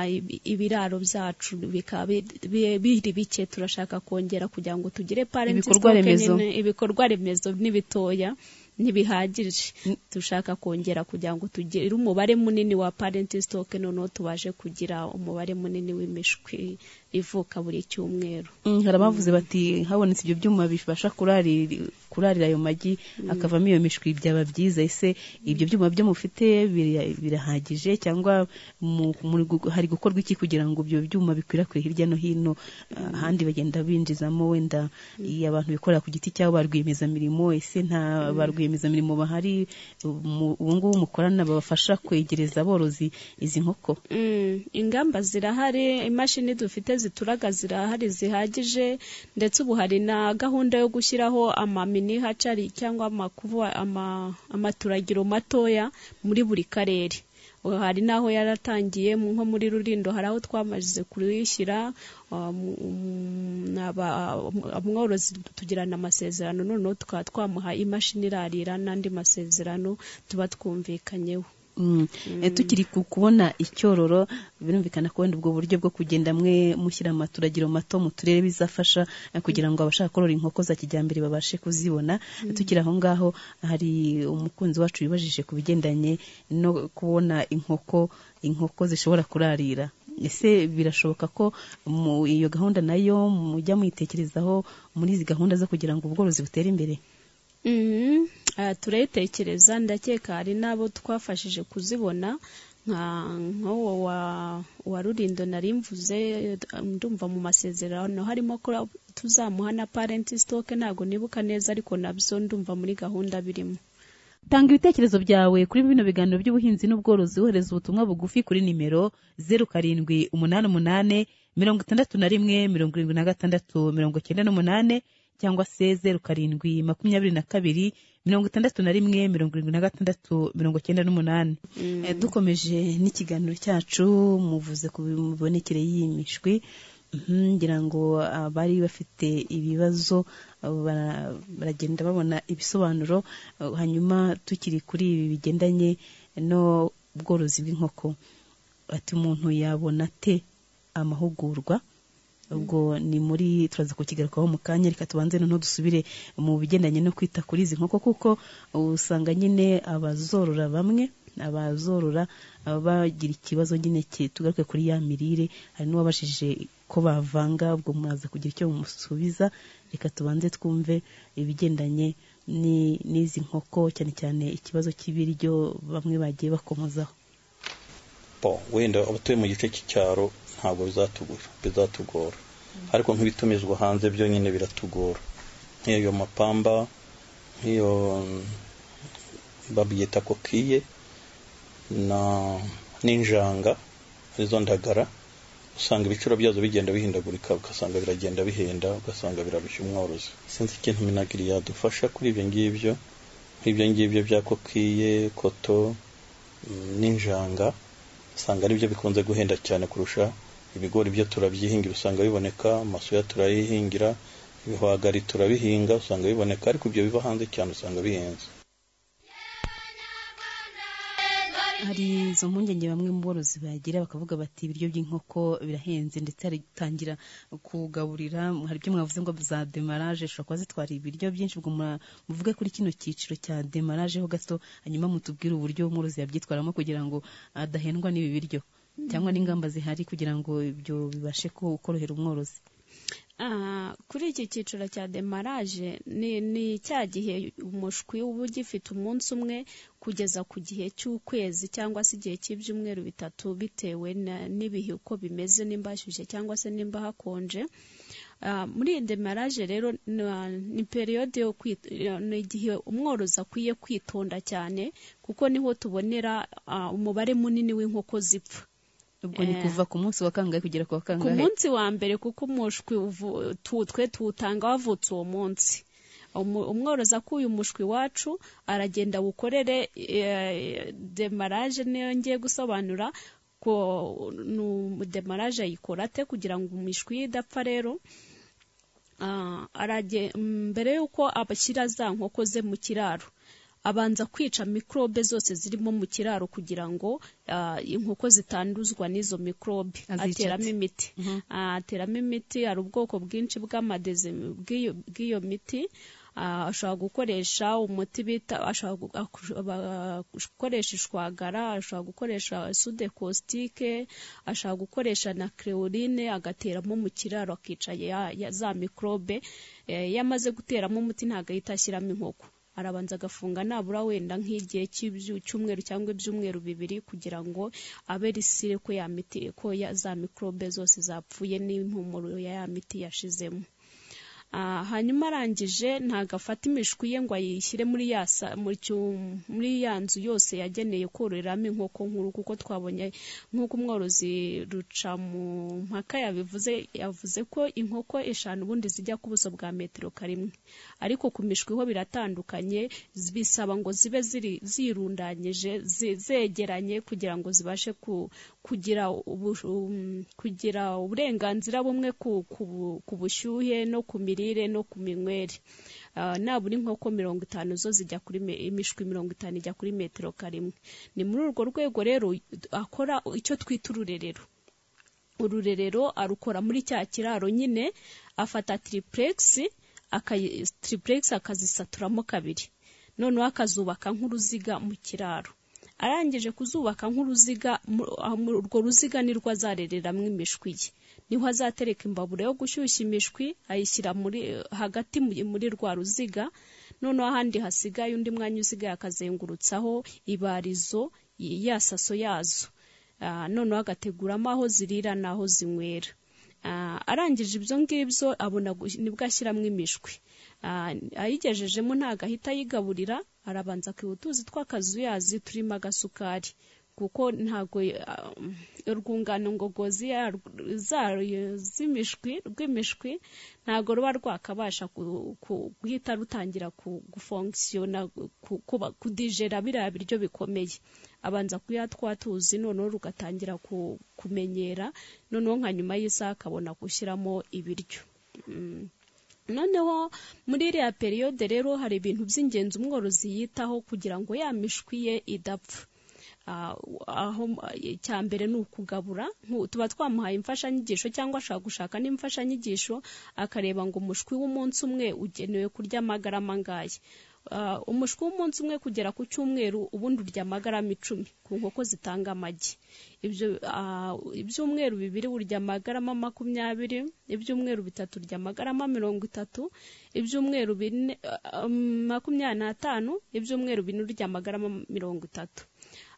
ibiraro byacu bikaba bi- bi- biri bike turashaka kongera kugira ngo tugire parent Ibikorwa stock remezo. nyine, ibikorwa remezo ni bitoya ntibihagije dushaka kongera kugira ngo tugire umubare munini wa parent stock noneho tubashe kugira umubare munini w'imishwi ivuka buri cyumweru Mm, hari abavuze bati habonetse ibyo byuma bifasha kurarira kurarira ayo magi akavamo iyo mishwi byaba byiza ese ibyo byuma byo mufite bira- birahagije cyangwa mu- muri gu- hari gukorwa iki kugira ngo ibyo byuma bikwirakwire hirya no hino ahandi bagenda binjizamo wenda iyo abantu bikorera ku giti cyabo ba rwiyemezamirimo ese nta ba rwiyemezamirimo bahari mu- ubu ngubu mukorana babafasha kwegereza aborozi izi nkoko Mm, ingamba zirahari imashini dufite zituraga zirahari zihagije ndetse ubu hari na gahunda yo gushyiraho amamini hacari cyangwa amakuvuwa ama, amaturagiro matoya muri buri karere Uh, hari n'aho yaratangiye mu- nko muri rurindo hari aho twamaze kuyishyira uh, mu- mu- n'aba- umworozi tugirana amasezerano noneho tukaba twamuha imashini irarira n'andi masezerano tuba twumvikanyeho Mm. Eh, tukiri ku- kubona icyororo birumvikana ko wenda ubwo buryo bwo kugenda mwe mushyira amaturagiro mato mu turere bizafasha eh, kugira ngo abashaka korora inkoko za kijyambere babashe kuzibona Eh, tukiri aho ngaho hari umukunzi wacu wibajije ku bigendanye no kubona inkoko inkoko zishobora kurarira ese birashoboka ko mu iyo gahunda nayo mujya muyitekerezaho muri izi gahunda zo kugira ngo ubworozi butere imbere Mhm. Ah, turayitekereza ndakeka hari n'abo twafashije kuzibona nka nk'uwo wa wa rurindo nari mvuze ndumva mu masezerano harimo ko tuzamuha na parent stock ntabwo nibuka neza ariko nabyo ndumva muri gahunda birimo tanga ibitekerezo byawe kuri bino biganiro by'ubuhinzi n'ubworozi wohereza ubutumwa bugufi kuri nimero zeru karindwi umunani umunani mirongo itandatu na rimwe mirongo irindwi na gatandatu mirongo cyenda n'umunani cyangwa se zeru karindwi makumyabiri na kabiri mirongo itandatu na rimwe mirongo irindwi na gatandatu mirongo cyenda n'umunani Eh, dukomeje n'ikiganiro cyacu muvuze ku mibonekere y'imishwi Mhm, ngira ngo abari bafite ibibazo abo bara- baragenda babona ibisobanuro eh, hanyuma tukiri kuri ibi bigendanye no ubworozi bw'inkoko ati umuntu yabona ate amahugurwa ubwo ni muri turaza kukigarukaho mu kanya reka tubanze noneho dusubire mu bigendanye no kwita kuri izi nkoko kuko usanga nyine abazorora bamwe abazorora baba bagira ikibazo nyine ki- tugaruke kuri ya mirire hari n'uwabashije ko bavanga ubwo muraza kugira icyo mumusubiza reka tubanze twumve ibigendanye ni- n'izi nkoko cyane cyane ikibazo cy'ibiryo bamwe bagiye bakomozaho bo wenda abatuye mu gice cy'icyaro ntabwo bizatugura bizatugora ariko nk'ibitumizwa hanze byo nyine biratugora nk'iyo mapamba nk'iyo mm, babyita kokiye na n'injanga arizo ndagara usanga ibiciro byazo bigenda bihindagurika ugasanga biragenda bihenda ugasanga birarushya umworozi sinzi ikintu minagiri yadufasha kuri ibyo ngibyo nk'ibyo ngibyo bya kokiye koto mm, n'injanga usanga aribyo bikunze guhenda cyane kurusha ibigori byo turabyihingira usanga biboneka amasoya turayihingira ibihwagari turabihinga usanga biboneka ariko ibyo biva hanze cyane usanga bihenze hari izo mpungenge bamwe mu borozi bagira bakavuga bati ibiryo by'inkoko birahenze ndetse hari gutangira kugaburira hari ibyo mwavuze ngo za demarage ushobora kuba zitwara ibiryo byinshi ubwo mura- muvuge kuri kino cyiciro cya demarage ho gato hanyuma mutubwire uburyo umworozi yabyitwaramo kugira ngo adahendwa n'ibi biryo cyangwa n'ingamba zihari kugira ngo ibyo bibashe ku- korohera umworozi Ah, kuri iki cyiciro cya demaraje ni ni cya gihe umushwi uba ugifite umunsi umwe kugeza ku gihe cy'ukwezi cyangwa se igihe cy'ibyumweru bitatu bitewe na- n'ibihe uko bimeze nimba hashyushye cyangwa se nimba hakonje Ah, muri iyi demaraje rero na- ni periyode yo kwit- ni igihe umworozi akwiye kwitonda cyane kuko niho tubonera ah, umubare munini w'inkoko zipfa ubwo ni Eh. kuva ku munsi wa kangahe kugera ku wa ku kangahe munsi wa mbere kuko umushwi uvu- tu- twe tuwutanga wavutse uwo munsi Umu- umworozi akuye umushwi wacu aragenda awukorere eh, demaraje niyo ngiye gusobanura ko nu- demaraje ayikora ate kugira ngo imishwi ye idapfa rero Ah, arage- mbere y'uko abashyira za nkoko ze mu kiraro abanza kwica mikorobe zose zirimo mu kiraro kugira ngo ah, inkoko zitanduzwa n'izo mikorobe Azica ateramo ate? imiti ateramo imiti hari ubwoko bwinshi bw'amadezi bw'iyo bw'iyo miti Ah, ashobora gukoresha umuti bita ashobora gu- akusho- ba- gukoresha ishwagara ashobora gukoresha sude kositike ashobora gukoresha na creoline agateramo mu kiraro akica ya- ya- za mikorobe Eh, iyo amaze guteramo umuti ntabwo ahita ashyiramo inkoko arabanza agafunga nabura wenda nk'igihe cy'ibyu- cy'umweru cyangwa ibyumweru bibiri kugira ngo abe risire ko ya miti ko ya- za mikorobe zose zapfuye n'impumuro ya ya miti yashizemo Ah, hanyuma arangije ntabwo afata imishwi ye ngo ayishyire muri ya sa- mu cyu- muri ya nzu yose yageneye kororeramo inkoko nkuru kuko twabonye nk'uko umworozi ruca mu mpaka yabivuze yavuze ko inkoko eshanu ubundi zijya ku buso bwa metero karimwe ariko ku mishwi ho biratandukanye bisaba ngo zibe ziri zirundanyije zi- zegeranye kugira ngo zibashe ku- kugira ubu- um, kugira uburenganzira bumwe ku- ku bu- ku bushyuhe no ku mirire no ku minywere Ah, nabura inkoko mirongo itanu zo zijya kuri me- imishwi mirongo itanu ijya kuri metero karimwe ni muri urwo rwego rero akora icyo twita ururerero ururerero arukora muri cya kiraro nyine afata tiripuregisi tiripuregisi akazisaturamo kabiri noneho akazubaka nk'uruziga mu kiraro arangije kuzubaka nk'uruziga mu- ah, mu- urwo ruziga nirwo azarereramo imishwi ye niho azatereka imbabura yo gushyushya imishwi ayishyira muri hagati mu- muri rwa ruziga noneho ahandi hasigaye undi mwanya usigaye akazengurutsaho ibarizo y- ya saso yazo Ah, noneho agateguramo aho zirira n'aho zinywera Ah, arangije ibyo ngibyo abona gu- nibwo ashyiramo imishwi Ah, ayigejejemo ntabwo ahita ayigaburira arabanza akihutuza twakazuyazi turimo agasukari kuko ntabwo ah, urwungano ngogozi yarwo- za- z'imishwi rw'imishwi ntabwo ruba rwakabasha ku- ku- guhita rutangira ku- gufongisiona ku- kuba- kudijera biriya biryo bikomeye abanza kuya twatuzi noneho rugatangira ku- kumenyera noneho nka nyuma y'isaha akabona gushyiramo ibiryo Mm. noneho muri iriya periyode rero hari ibintu by'ingenzi umworozi yitaho kugira ngo ya mishwi ye idapfa Ah, aho icya mbere ni ukugabura Nku- tuba twamuhaye imfashanyigisho cyangwa ashobora gushaka n'imfashanyigisho akareba ngo umushwi w'umunsi umwe ugenewe kurya amagarama angahe Ah, umushwi w'umunsi umwe kugera ku cyumweru ubundi urya amagarama icumi ku nkoko zitanga amagi ibyo ah, ibyumweru bibiri urya amagarama makumyabiri ibyumweru bitatu urya amagarama mirongo itatu ibyumweru bine ah, um, makumyabiri n'atanu ibyumweru bine urya amagarama mirongo itatu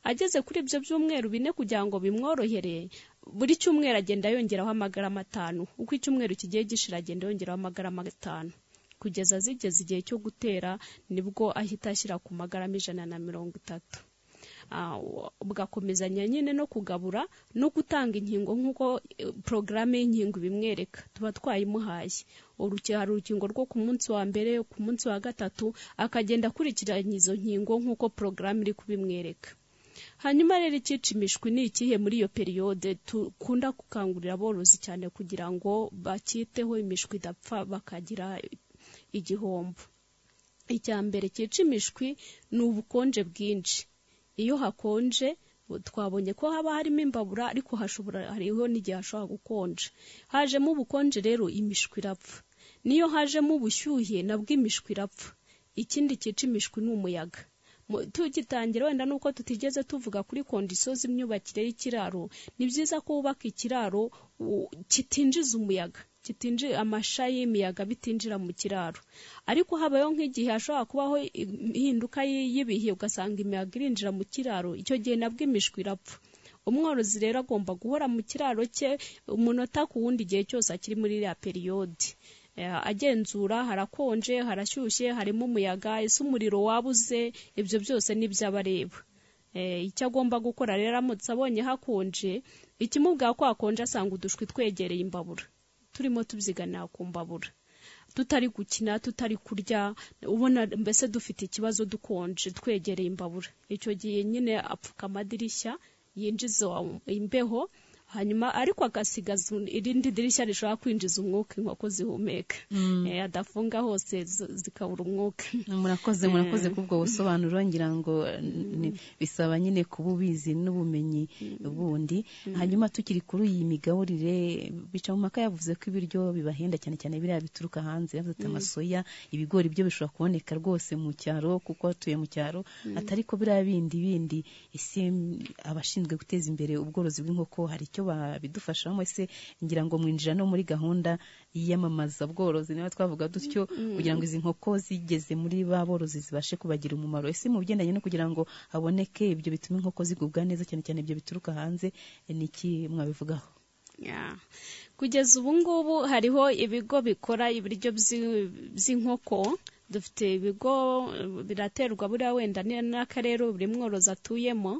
ageze kuri ibyo byumweru bine kugira ngo bimworohere buri cyumweru agenda yongeraho amagarama atanu uko icyumweru kigiye gishira agenda yongeraho amagarama atanu kugeza zigeze igihe cyo gutera nibwo ahita ashyira ku magarama ijana na mirongo itatu Ah, bugakomezanya nyine no kugabura no gutanga inkingo nk'uko eh, porogaramu y'inkingo ibimwereka tuba twayimuhaye uruki- hari urukingo rwo ku munsi wa mbere ku munsi wa gatatu akagenda akurikiranya izo nkingo nk'uko porogaramu iri kubimwereka hanyuma rero icyica imishwi ni ikihe muri iyo periyode dukunda gukangurira aborozi cyane kugira ngo bakiteho imishwi idapfa bakagira igihombo icya mbere cyica imishwi ni ubukonje bwinshi iyo hakonje twabonye ko haba harimo imbabura ariko hashobora hariho n'igihe hashobora gukonja hajemo ubukonje rero imishwi irapfa n'iyo hajemo ubushyuhe nabwo imishwi irapfa ikindi cyica imishwi ni umuyaga Mu- tugitangira wenda nuko tutigeze tuvuga kuri kondisiyo z'imyubakire y'ikiraro ni byiza ko wubaka ikiraro u- kitinjiza umuyaga kitinjira amasha y'imiyaga bitinjira mu kiraro ariko habayeho nk'igihe hashobora kubaho impinduka y'i- y'ibihe ugasanga imiyaga irinjira mu kiraro icyo gihe nabwo imishwi irapfa umworozi rero agomba guhora mu kiraro cye umunota ku wundi igihe cyose akiri muri iriya periyode Eh, agenzura harakonje harashyushye harimo umuyaga ese umuriro wabuze ibyo byose nibyo aba areba Eh, icyo agomba gukora rero aramutse abonye hakonje ikimubwira ko hakonje asanga udushwi twegereye imbabura turimo tubyiganira ku mbabura tutari gukina tutari kurya ubona mbese dufite ikibazo dukonje twegereye imbabura icyo gihe nyine apfuka amadirishya yinjiza imbeho hanyuma ariko agasigaza irindi dirishya rishobora kwinjiza umwuka inkoko zihumeka Eh, adafunga hose zo- zikabura umwuka murakoze murakoze kubwo busobanuro ngira ngo ni- bisaba nyine kuba ubizi n'ubumenyi bundi hanyuma tukiri kuri iyi migaburire bicamumaka yavuze ko ibiryo bibahenda cyane cyane biriya bituruka hanze yavuze ati Mm. amasoya ibigori byo bishobora kuboneka rwose mu cyaro kuko atuye mu cyaro Mm. atari ko biriya bindi bindi ese mm, abashinzwe guteza imbere ubworozi bw'inkoko hari icyo babidufashamo ese ngira ngo mwinjira no muri gahunda y'iyamamaza bworozi nawe twavuga dutyo Mm. kugira ngo izi nkoko zigeze muri ba borozi zibashe kubagira umumaro ese mu bigendanye no kugira ngo haboneke ibyo bituma inkoko zigubwa neza cyane cyane ibyo bituruka hanze eh, ni iki mwabivugaho Yeah. kugeza ubu ngubu hariho ibigo bikora ibiryo by'i- by'inkoko dufite ibigo eh, biraterwa buriya wenda ni- n'akarere buri mworozi atuyemo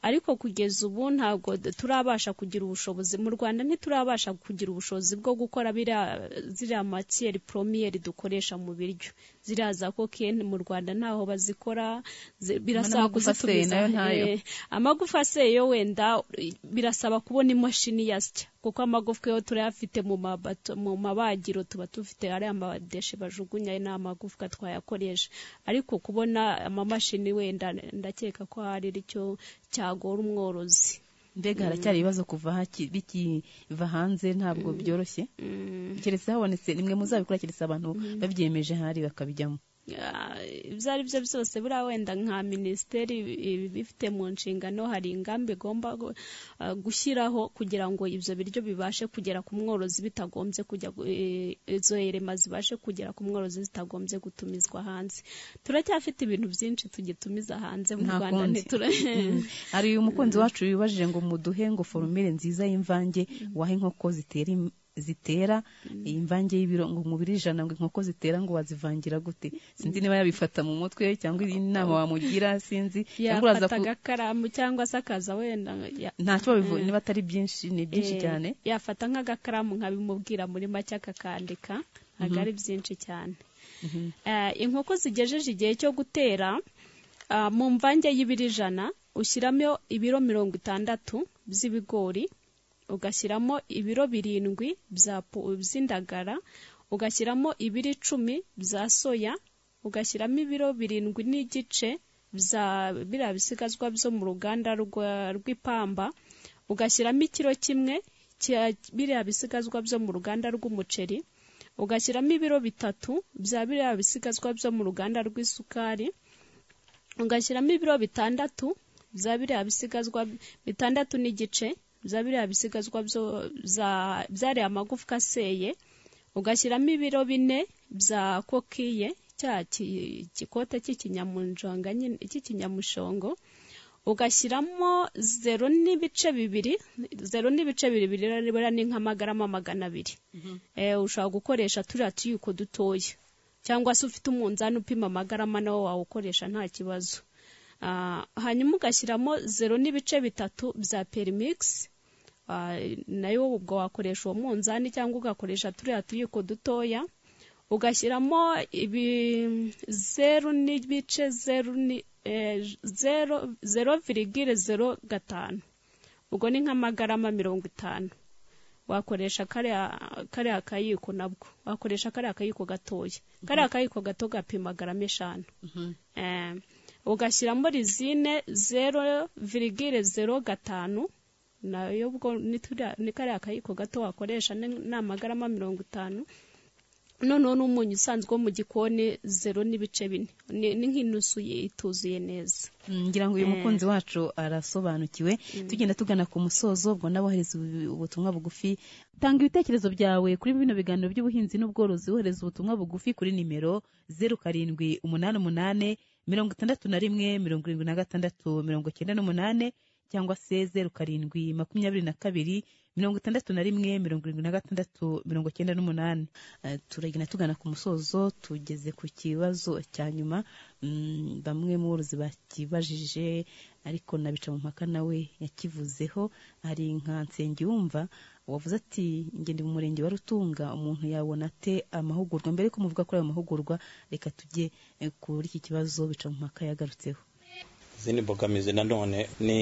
ariko kugeza ubu ntabwo d- turabasha kugira ubushobozi mu rwanda ntiturabasha kugira ubushobozi bwo gukora biriya- ziriya matiyeri poromiyeri dukoresha mu biryo ziriya za kokeni mu rwanda ntaho bazikora zi- birasaba n'amagufa aseye kuzitumiza nayo ntayo. Eh, amagufa aseye yo wenda eh, birasaba kubona imashini yasya kuko amagufwa yo turayafite mu mabato- mu mabagiro tuba dufite ariya madeshe bajugunya ni amagufwa twayakoresha ariko kubona amamashini wenda ndakeka ko hari icyo cyagora umworozi mbega haracyari ibibazo kuva haki- bikiva hanze ntabwo byoroshye keretse habonetse nimwe muzabikora keretse abantu babyiyemeje hari bakabijyamo Ah, ibyo ari byo byose buriya wenda nka minisiteri ibi- ibifite mu nshingano hari ingamba igomba gu- ah, gushyiraho kugira ngo ibyo biryo bibashe kugera ku mworozi bitagombye kujya gu- eh, izo erema zibashe kugera ku mworozi zitagombye gutumizwa hanze turacyafite ibintu byinshi tugitumiza hanze mu nta rwanda kundi ntitura Mm. hari umukunzi wacu wibajije ngo muduhe ngo forumire nziza y'imvange waha inkoko zitera im- zitera iyi mvange y'ibiro ngo umubiri ijana ngo inkoko zitera ngo wazivangira gute sinzi niba yabifata mu mutwe cyangwa iyi nama wamugira sinzi cyangwa uraza yafata ku- agakaramu cyangwa se akaza wenda ya- ntacyo babivu Mm. niba atari byinshi ni byinshi Eh, cyane yafata nk'agakaramu nkabimubwira muri make akakandika ntabwo Mhm. ari byinshi cyane Mhm. Eh, inkoko zigejeje igihe cyo gutera ah, mu mvange y'ibiro ijana ushyiramo ibiro mirongo itandatu by'ibigori ugashyiramo ibiro birindwi bya po- by'indagara ugashyiramo ibiro icumi bya soya ugashyiramo ibiro birindwi n'igice bya biriya bisigazwa byo mu ruganda rwa- rw'ipamba ugashyiramo ikiro kimwe cya biriya bisigazwa byo mu ruganda rw'umuceri ugashyiramo ibiro bitatu bya biriya bisigazwa byo mu ruganda rw'isukari ugashyiramo ibiro bitandatu bya biriya bisigazwa bitandatu n'igice bya biriya bisigazwa byo- bya- byariya amagufwa aseye ugashyiramo ibiro bine bya kokiye cya ki- gikota cy'ikinyamunjonga nyine cy'ikinyamushongo ugashyiramo zero n'ibice bibiri zero n'ibice bibiri biriya ni nk'amagarama magana abiri eh, ushobora gukoresha turiya tuyiko dutoya cyangwa se ufite umunzani upima amagarama nawo wawukoresha nta kibazo Ah, hanyuma ugashyiramo zero n'ibice bitatu bya perimikisi nayo ubwo wakoresha uwo munzani cyangwa ugakoresha turiya tuyiko dutoya ugashyiramo ibi zeru n'ibice zeru ni eh, zero zero virigire zero gatanu ubwo ni nk'amagarama mirongo itanu wakoresha kariya kariya kayiko nabwo wakoresha kariya kayiko gatoya kariya kayiko gato gapima garama eshanu Eh, ugashyiramo rizine zero virigire zero gatanu nayo ubwo ni turiya- ni kariya kayiko gato wakoresha ni ni amagarama mirongo itanu noneho n'umunyu usanzwe wo mu gikoni zero n'ibice bine ni ni nk'inusu ituzuye neza Mm, ngira ngo uyu Eh. mukunzi wacu arasobanukiwe tugenda tugana ku musozo ubwo nabohereza ubutumwa bugufi tanga ibitekerezo byawe kuri bino biganiro by'ubuhinzi n'ubworozi wohereza ubutumwa bugufi kuri nimero zeru karindwi umunani umunani mirongo itandatu na rimwe mirongo irindwi na gatandatu mirongo icyenda n'umunani cyangwa se zeru karindwi makumyabiri na kabiri mirongo itandatu na rimwe mirongo irindwi na gatandatu mirongo icyenda n'umunani Eh, turagenda tugana ku musozo tugeze ku kibazo cya nyuma Mm, bamwe mu borozi bakibajije ariko nabica mu mpaka nawe yakivuzeho hari nka nsengiyumva wavuze ati ngende mu murenge wa rutunga umuntu yabona ate amahugurwa mbere ko muvuga kuri ayo mahugurwa reka tujye eh, kuri iki kibazo bica mu mpaka yagarutseho izindi mbogamizi nanone ni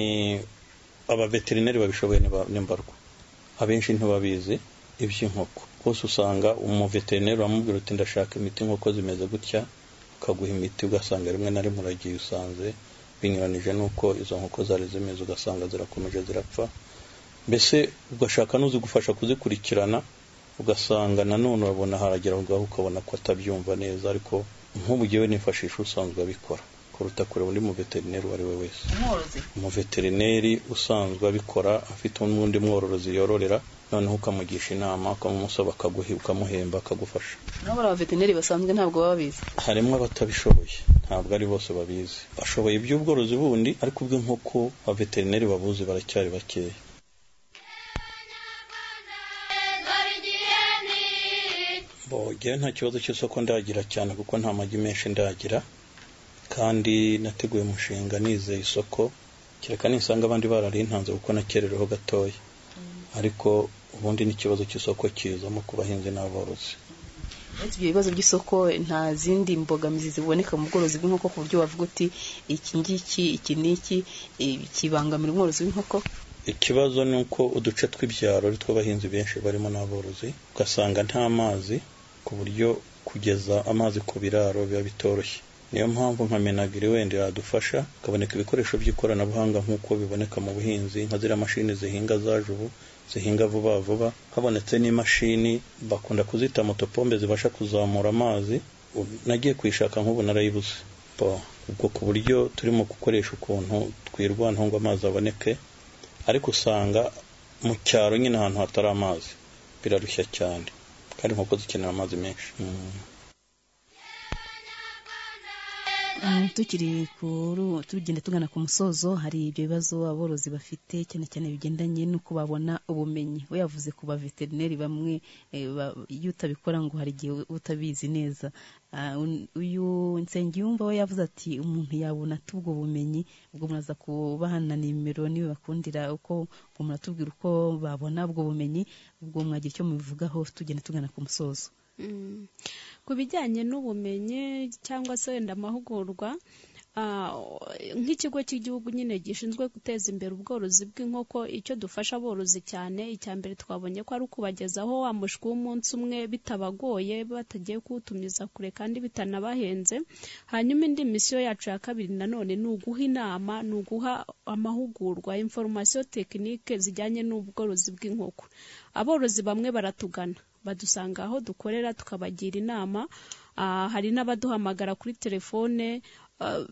abaveterineri babishoboye ni ba- ni mbarwa abenshi ntibabizi iby'inkoko bose usanga umuveterineri wamubwira uti ndashaka imiti inkoko zimeze gutya ukaguha imiti ugasanga rimwe na rimwe uragiye usanze binyuranije n'uko izo nkoko zari zimeze ugasanga zirakomeje zirapfa mbese ugashaka n'uzigufasha kuzikurikirana ugasanga nanone urabona haragera aho ngaho ukabona ko atabyumva neza ariko nk'ubu jyewe nifashisha usanzwe abikora kuruta kureba undi muveterineri uwo ari we wese umworozi umuveterineri usanzwe abikora afite n'undi mworozi yororera noneho ukamugisha inama ukamumusaba akaguhi ukamuhemba akagufasha nabo abaveterineri basanzwe ntabwo baba babizi harimo abatabishoboye ntabwo ari bose babizi bashoboye iby'ubworozi bundi ariko ubw'inkoko abaveterineri babuzi baracyari bakeya bogera nta kibazo cy'isoko ndagira cyane kuko nta magi menshi ndagira kandi nateguye umushinga nizeye isoko kereka nisanga abandi bararintanze kuko nakerereho gatoya ariko ubundi n'ikibazo cy'isoko kizamo ku bahinzi n'aborozi uretse ibyo bibazo by'isoko nta zindi mbogamizi ziboneka mu bworozi bw'inkoko ku buryo wavuga uti iki ngiki iki n'iki eh, kibangamira umworozi w'inkoko ikibazo ni uko uduce tw'ibyaro ari two abahinzi benshi barimo n'aborozi ugasanga nta mazi ku buryo kugeza amazi ku biraro biba bitoroshye niyo mpamvu nka menagiri wenda yadufasha hakaboneka ibikoresho by'ikoranabuhanga nk'uko biboneka mu buhinzi nka ziriya mashini zihinga zaje ubu zihinga vuba vuba habonetse n'imashini bakunda kuzita motopombe zibasha kuzamura amazi ubu nagiye kuyishaka nk'ubu narayibuze Bo, ubwo ku buryo turimo gukoresha ukuntu twirwanaho ngo amazi aboneke ariko usanga mu cyaro nyine ahantu hatari amazi birarushya cyane kandi inkoko zikenera amazi menshi Mm. Mm, tukiri kuru tugenda tugana ku musozo hari ibyo bibazo aborozi bafite cyane cyane bigendanye n'uko babona ubumenyi we yavuze ku baveterineri bamwe eh, ba- iyo utabikora ngo hari igihe uba utabizi neza Ah, un- uyu nsengiyumva we yavuze ati umuntu yabona ate ubwo bumenyi ubwo muraza kubahana nimero niwe bakundira uko ubwo muratubwira uko babona ubwo bumenyi ubwo mwagira icyo mubivugaho tugenda tugana ku musozo Mm. ku bijyanye n'ubumenyi cyangwa se wenda amahugurwa ah, nk'ikigo cy'igihugu nyine gishinzwe guteza imbere ubworozi bw'inkoko icyo dufasha aborozi cyane icya mbere twabonye ko ari ukubagezaho wa mushwi w'umunsi umwe bitabagoye batagiye kuwutumiza kure kandi bitanabahenze hanyuma indi misiyo yacu ya kabiri nanone ni uguha inama ni uguha amahugurwa inforomasiyo tekinike zijyanye n'ubworozi bw'inkoko aborozi bamwe baratugana badusanga aho dukorera tukabagira inama Ah, hari n'abaduhamagara kuri telefone Ah,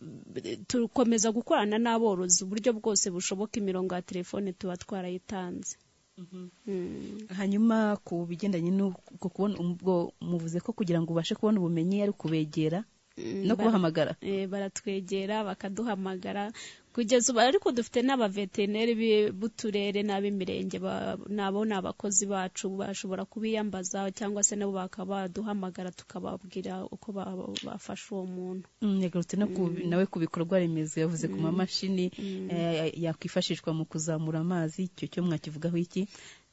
dukomeza gukorana n'aborozi uburyo bwose bushoboka imirongo ya telefone tuba twarayitanze Mm. hanyuma ku bigendanye n'uko kubona ubwo muvuze ko kugira ngo ubashe kubona ubumenyi ari ukubegera no bara- kubahamagara Eh, baratwegera bakaduhamagara kugeza ubu ariko dufite n'abaveterineri bi- b'uturere n'ab'imirenge ba- nabo ni abakozi bacu bashobora kubiyambaza cyangwa se nabo bakaba baduhamagara tukababwira uko ba- bafasha uwo muntu Mm, yagarutse no ku- Mm. nawe ku bikorwa remezo yavuze ku Mm. mamashini Mm. eh, yakwifashishwa mu kuzamura amazi icyo cyo mwakivugaho iki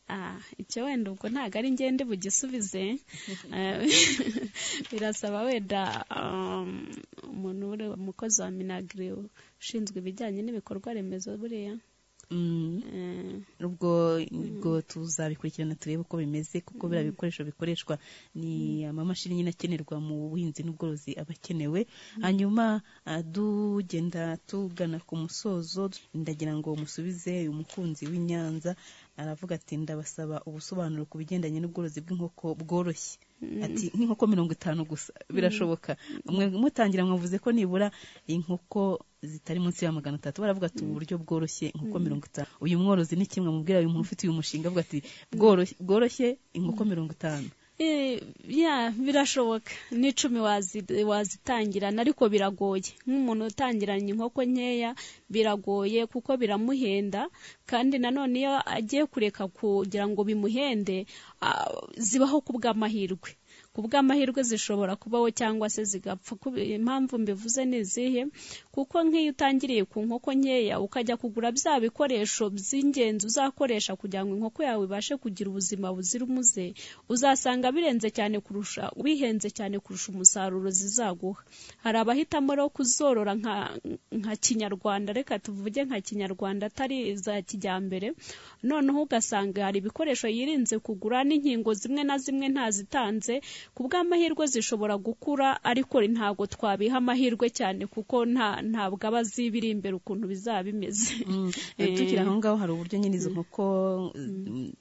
Ah, icyo wenda ubwo ntabwo ari ngende bugisubize Eh, birasaba wenda um, umuntu uri umukozi wa minagiri ushinzwe ibijyanye n'ibikorwa remezo buriya Mm, Eh, ubwo ubwo tuzabikurikirana turebe uko bimeze kuko biriya bikoresho bikoreshwa ni amamashini nyine akenerwa mu buhinzi n'ubworozi aba akenewe hanyuma ah, tugenda tugana ku musozo ndagira ngo musubize uyu mukunzi w'inyanza aravuga ati ndabasaba ubusobanuro ku bigendanye n'ubworozi bw'inkoko bworoshye ati nk'inkoko mirongo itanu gusa birashoboka mwe mutangira mwavuze ko nibura inkoko zitari munsi ya magana atatu baravuga ati ubu buryo bworoshye inkoko Mm. mirongo itanu uyu mworozi ni kimwe mubwira uyu muntu ufite uyu mushinga avuga ati "Bworoshye- bworoshye inkoko mirongo itanu Eh, ya birashoboka n'icumi wazi- wazitangirana ariko biragoye nk'umuntu utangiranye inkoko nkeya biragoye kuko biramuhenda kandi nanone iyo agiye kureka kugira ngo bimuhende ah, zibaho ku bw'amahirwe ku bw'amahirwe zishobora kubaho cyangwa se zigapfa Ku- impamvu mbivuze ni izihe kuko nk'iyo utangiriye ku nkoko nkeya ukajya kugura bya bikoresho by'ingenzi uzakoresha kugira ngo inkoko yawe ibashe kugira ubuzima buzira umuze uzasanga birenze cyane kurusha bihenze cyane kurusha umusaruro zizaguha hari abahitamo rero kuzorora nka, nka kinyarwanda reka tuvuge nka kinyarwanda atari za kijyambere noneho ugasanga hari ibikoresho yirinze kugura n'inkingo zimwe na zimwe ntazitanze ku bw'amahirwe zishobora gukura ariko ntabwo twabiha amahirwe cyane kuko nta ntabwo aba azi ibiri imbere ukuntu bizaba bimeze Eh. tukiri aho ngaho hari uburyo nyine izo nkoko mm,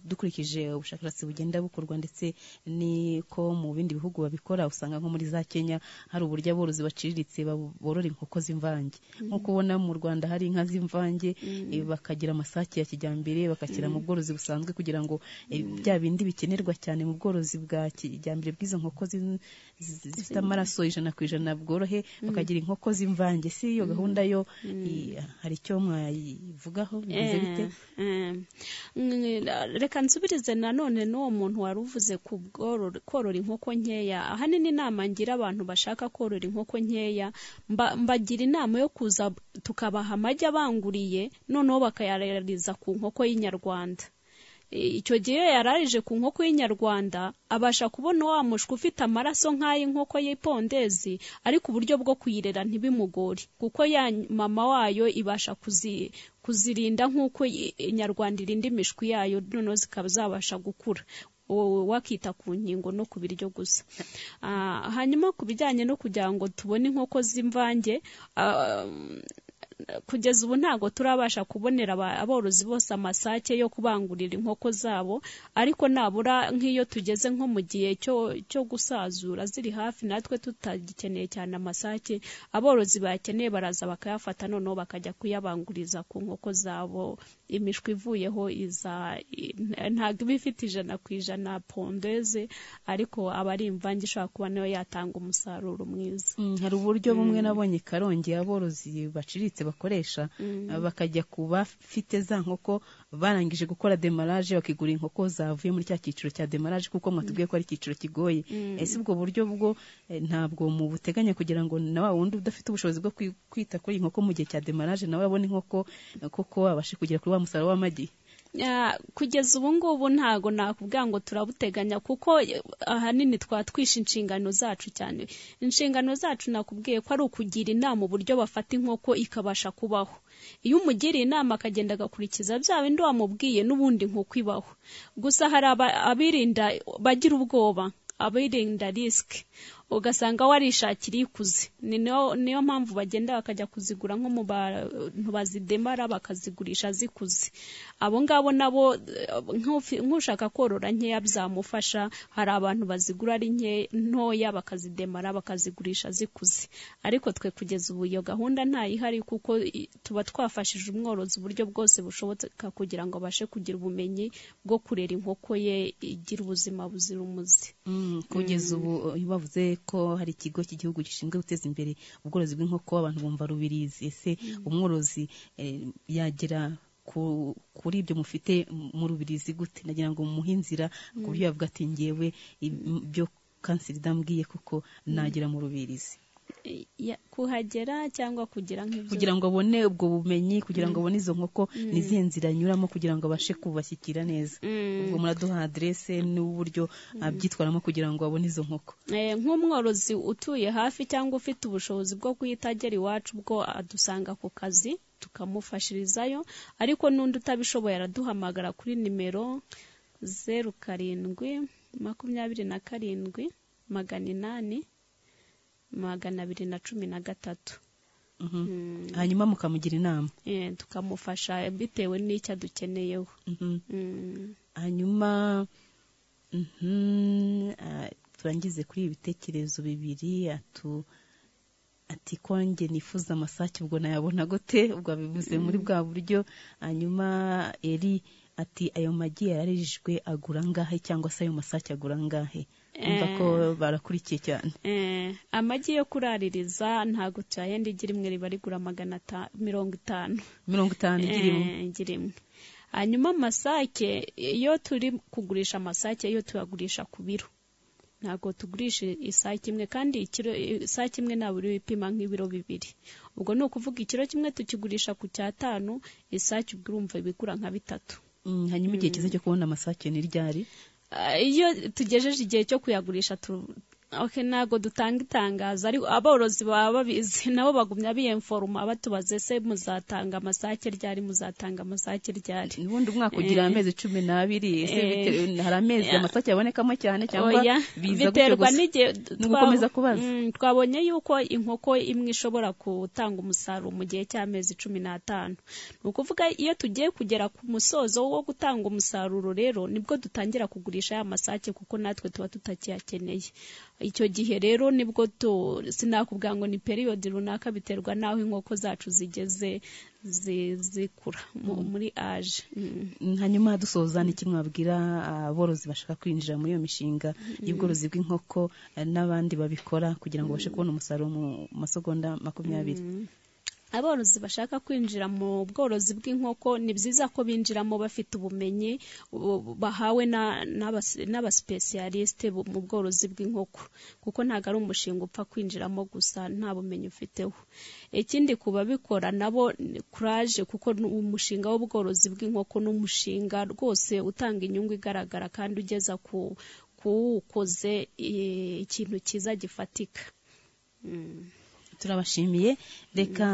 dukurikije ubushakashatsi bugenda bukorwa ndetse niko mu bindi bihugu babikora usanga nko muri za Kenya hari uburyo aborozi baciriritse babo- borora inkoko z'imvange nk'uko ubona mu Rwanda hari inka z'imvange eh, bakagira amasake ya kijyambere bakakira mu bworozi busanzwe kugira ngo eh, bya bindi bikenerwa cyane mu bworozi bwa kijyambere bw'izo nkoko z'in- zi- zifite amaraso ijana ku ijana bworohe bakagira inkoko z'imvange si iyo gahunda yo eh, hari icyo mwayivugaho bigize bite Eh, eh. Mm, reka nsubirize nanone n'uwo muntu wari uvuze ku bwororo- korora inkoko nkeya ahanini inama ngira abantu bashaka korora inkoko nkeya mba- mbagira inama yo kuza tukabaha amagi abanguriye noneho bakayarariza ku nkoko y'inyarwanda icyo gihe iyo yararije ku nkoko y'inyarwanda abasha kubona wa mushwi ufite amaraso nk'ay'inkoko y'ipondezi ariko uburyo bwo kuyirera ntibimugore kuko ya mama wayo ibasha kuzi- kuzirinda nk'uko i- inyarwanda irinda imishwi yayo noneho zikaba zabasha gukura wowe wakita ku nkingo no ku biryo gusa Ah, hanyuma ku bijyanye no kugira ngo tubone inkoko z'imvange ah, kugeza ubu ntabwo turabasha kubonera aba- aborozi bose amasake yo kubangurira inkoko zabo ariko nabura nk'iyo tugeze nko mu gihe cyo cyo gusazura ziri hafi natwe tutagikeneye cyane amasake aborozi bayakeneye baraza bakayafata noneho bakajya kuyabanguriza ku nkoko zabo imishwi ivuyeho iza i- ntabwo iba ifite ijana ku ijana pondeze ariko aba ari imvange ishobora kuba nayo yatanga umusaruro mwiza Mm, hari uburyo bumwe Mm. nabonye karongi aborozi baciriritse bakoresha Mm. eh, bakajya ku bafite za nkoko barangije gukora demarage bakigura inkoko zavuye muri cya cyiciro cya demarage kuko mwatubwiye ko ari icyiciro kigoye Mm. ese ubwo buryo bwo eh, ntabwo mu buteganya kugira ngo na wa wundi udafite ubushobozi bwo kwi- kwita kuri iyi nkoko mu gihe cya demarage nawe abone inkoko eh, koko abashe kugera kuri wa musaruro w'amagi Ah, kugeza ubu ngubu ntago nakubwira ngo turabuteganya kuko eh, ahanini twatwishe inshingano zacu cyane inshingano zacu nakubwiye ko ari ukugira inama uburyo bafata inkoko ikabasha kubaho iyo umugiriye inama akagenda agakurikiza bya bindi wamubwiye n'ubundi inkoko ibaho gusa hari aba- abirinda bagira ubwoba abirinda risike ugasanga warishakira ikuze ni niyo niyo mpamvu bagenda bakajya kuzigura nko mu bantu bazidemara bakazigurisha zikuze abo ngabo nabo eh, nk'ufi- nk'ushaka korora nkeya byamufasha hari abantu bazigura ari nke- ntoya bakazidemara bakazigurisha zikuze ariko twe kugeza ubu iyo gahunda ntayihari kuko i- tuba twafashije umworozi uburyo bwose bushoboka kugira ngo abashe kugira ubumenyi bwo kurera inkoko ye igira ubuzima buzira umuze Mm, kugeza ubu eh, bavuze ko hari ikigo cy'igihugu gishinzwe guteza imbere ubworozi bw'inkoko abantu bumva rubirizi ese umworozi eh, yagera ku- kuri ibyo mufite mu rubirizi gute nagira ngo mumuhe inzira ku buryo yavuga ati ngewe ibyo kanseri idambwiye kuko nagera mu rubirizi Eh, ya- kuhagera cyangwa kugira nk'ibyo kugira ngo abone ubwo bumenyi kugira ngo abone izo nkoko n'izihe nzira anyuramo kugira ngo abashe kubashyikira neza ubwo muraduha adrese n'uburyo abyitwaramo kugira ngo abone izo nkoko Eh, nk'umworozi utuye hafi cyangwa ufite ubushobozi bwo guhita agera iwacu ubwo adusanga ku kazi tukamufashirizayo ariko n'undi utabishoboye araduhamagara kuri nimero zeru karindwi makumyabiri na karindwi magana inani magana abiri na cumi na gatatu Mhm. Mm. hanyuma mukamugira inama Eh, tukamufasha bitewe n'icyo adukeneyeho Mhm. Mm. hanyuma mhm, ah, turangize kuri ibi bitekerezo bibiri atu ati ko njye nifuza amasake ubwo nayabona gute ubwo abivuze muri bwa buryo hanyuma eri ati ayo magi yararijwe agura angahe cyangwa se ayo masake agura angahe umva ko Eh. barakurikiye cyane Eh, amagi yo kuraririza ntabwo tuyahenda igi rimwe riba rigura magana ata- mirongo itanu mirongo itanu igira imwe Eh, igi rimwe hanyuma amasake iyo turi kugurisha amasake yo tuyagurisha ku biro ntabwo tugurisha isake imwe kandi ikiro isake imwe ntabwo uri ipima nk'ibiro bibiri ubwo ni ukuvuga ikiro kimwe tukigurisha ku cyatanu isake ubwo urumva ibigura nka bitatu hanyuma igihe cyiza cyo kubona amasake ni ryari Ah, iyo tugejeje igihe cyo kuyagurisha tu- okay, ntabwo dutanga itangazo ariko aborozi baba babizi nabo bagumya biyemforoma batubaze se muzatanga amasake ryari muzatanga amasake ryari ubundi umwaka ugira Eh. amezi cumi n'abiri ese Eh. bitewe- hari amezi Yeah. amasake abonekamo cyane cyangwa Oya, biza gutyo biterwa gusa n'igihe ni ugukomeza twa- kubaza Mm, twabonye yuko inkoko imwe ishobora gutanga umusaruro mu gihe cy'amezi cumi n'atanu ni ukuvuga iyo tugiye kugera ku musozo wo gutanga umusaruro rero nibwo dutangira kugurisha ya masake kuko natwe tuba tutakiyakeneye icyo gihe rero nibwo tu- sinakubwira ngo ni periyodi runaka biterwa n'aho inkoko zacu zigeze zi- zikura mu- muri aje Mm. hanyuma dusoza ni iki mwabwira aborozi bashaka kwinjira muri iyo mishinga y'ubworozi bw'inkoko eh, n'abandi babikora kugira ngo babashe kubona umusaruro mu masegonda makumyabiri aborozi bashaka kwinjira mu bworozi bw'inkoko ni byiza ko binjiramo bafite ubumenyi u- bahawe na- n'abas- n'abasipesiyalisite bu- mu bworozi bw'inkoko kuko ntabwo ari umushinga upfa kwinjiramo gusa nta bumenyi ufiteho ikindi ku babikora nabo ni kuraje kuko ni umushinga w'ubworozi bw'inkoko ni umushinga rwose utanga inyungu igaragara kandi ugeza ku kuwukoze eh, ikintu cyiza gifatika Mm. turabashimiye reka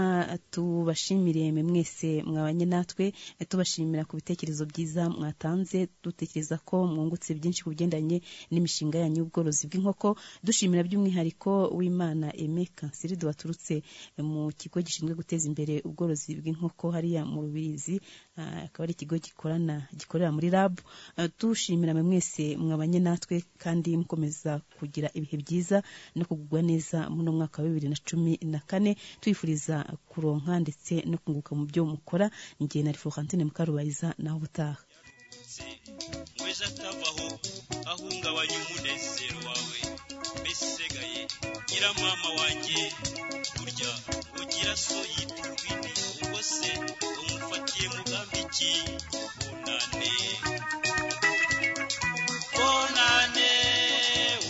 tubashimire mwe mwese mwabanye natwe eh, tubashimira ku bitekerezo byiza mwatanze dutekereza ko mwungutse byinshi ku bigendanye n'imishinga yanyu y'ubworozi bw'inkoko dushimira by'umwihariko w'imana eme kanseri dubaturutse eh, mu kigo gishinzwe guteza imbere ubworozi bw'inkoko hariya mu rubirizi ah, akaba ari ikigo gikorana gikorera muri lab Ah, dushimira mwe mwese mwabanye natwe kandi mukomeza kugira ibihe byiza no kugubwa neza muri uno mwaka wa bibiri na cumi na kane twifuriza kuronka ndetse no kunguka mu byo mukora njye na Florentine Mukarubayiza naho ubutaha mweza atabaho ahungabanya umunezero wawe mbese usigaye gira mama wanjye burya ugira so yitwa urwini ubwo se umufatiye mugambi iki bunane bonane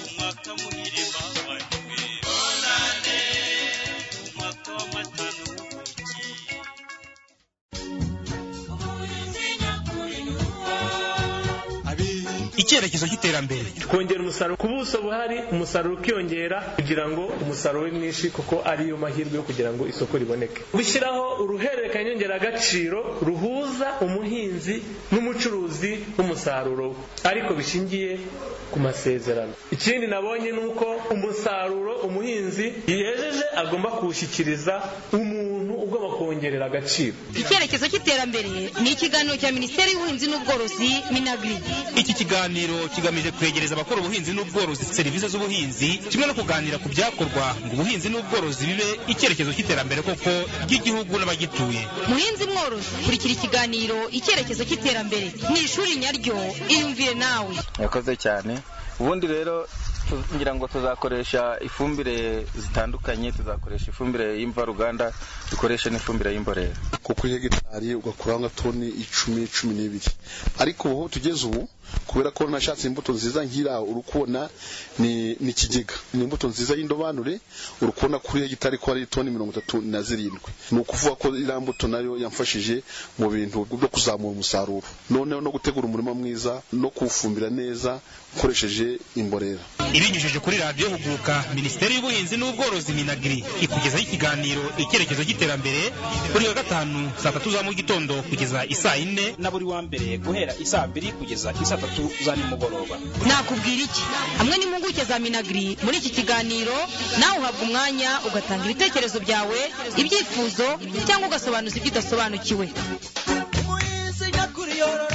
umwaka muhire bavaniwe bonane umwaka w'amata n'ubuki icyerekezo cy'iterambere twongera umusaruro ku buso buhari umusaruro ukiyongera kugira ngo umusaruro ube mwinshi kuko ariyo mahirwe yo kugira ngo isoko riboneke gushyiraho uruhererekanya nyongeragaciro ruhuza umuhinzi n'umucuruzi w'umusaruro we ariko bishingiye ku masezerano ikindi nabonye ni uko umusaruro umuhinzi yejeje agomba kuwushyikiriza umuntu ugomba kuwongerera agaciro icyerekezo cy'iterambere ni ikiganiro cya minisiteri y'ubuhinzi n'ubworozi minagri iki kiganiro kigamije kwegereza abakora ubuhinzi n'ubworozi serivisi z'ubuhinzi kimwe no kuganira ku byakorwa ngo ubuhinzi n'ubworozi bibe icyerekezo cy'iterambere koko ry'igihugu n'abagituye muhinzi mworozi kurikira ikiganiro icyerekezo cy'iterambere mu ishuri nyaryo iyumvire nawe yakoze cyane ubundi rero tu- ngira ngo tuzakoresha ifumbire zitandukanye tuzakoresha ifumbire y'imvaruganda dukoreshe n'ifumbire y'imborera ko kuri hegitari ugakuraho nka toni icumi cumi n'ibiri ariko ubu tugeze ubu kubera ko nashatse imbuto nziza nk'iriya uri kubona ni ni ikigega ni imbuto nziza y'indobanure uri kubona kuri hegitari ko hari toni mirongo itatu na zirindwi ni ukuvuga ko iriya mbuto nayo yamfashije mu bintu byo kuzamura umusaruro noneho no gutegura umurima mwiza no kuwufumbira neza ukoresheje imborera ibinyujije kuri radiyo huguka minisiteri y'ubuhinzi n'ubworozi minagri ikugezaho ikiganiro icyerekezo cy'iterambere buri wa gatanu saa tatu za mu gitondo kugeza isaa yine na buri wa mbere guhera isaa mbiri kugeza isaa tatu za nimugoroba nakubwira iki hamwe n'impuguke za minagri muri iki kiganiro nawe uhabwa umwanya ugatanga ibitekerezo byawe ibyifuzo cyangwa ugasobanuza ibyo udasobanukiwe umuhinzi nyakuri yorora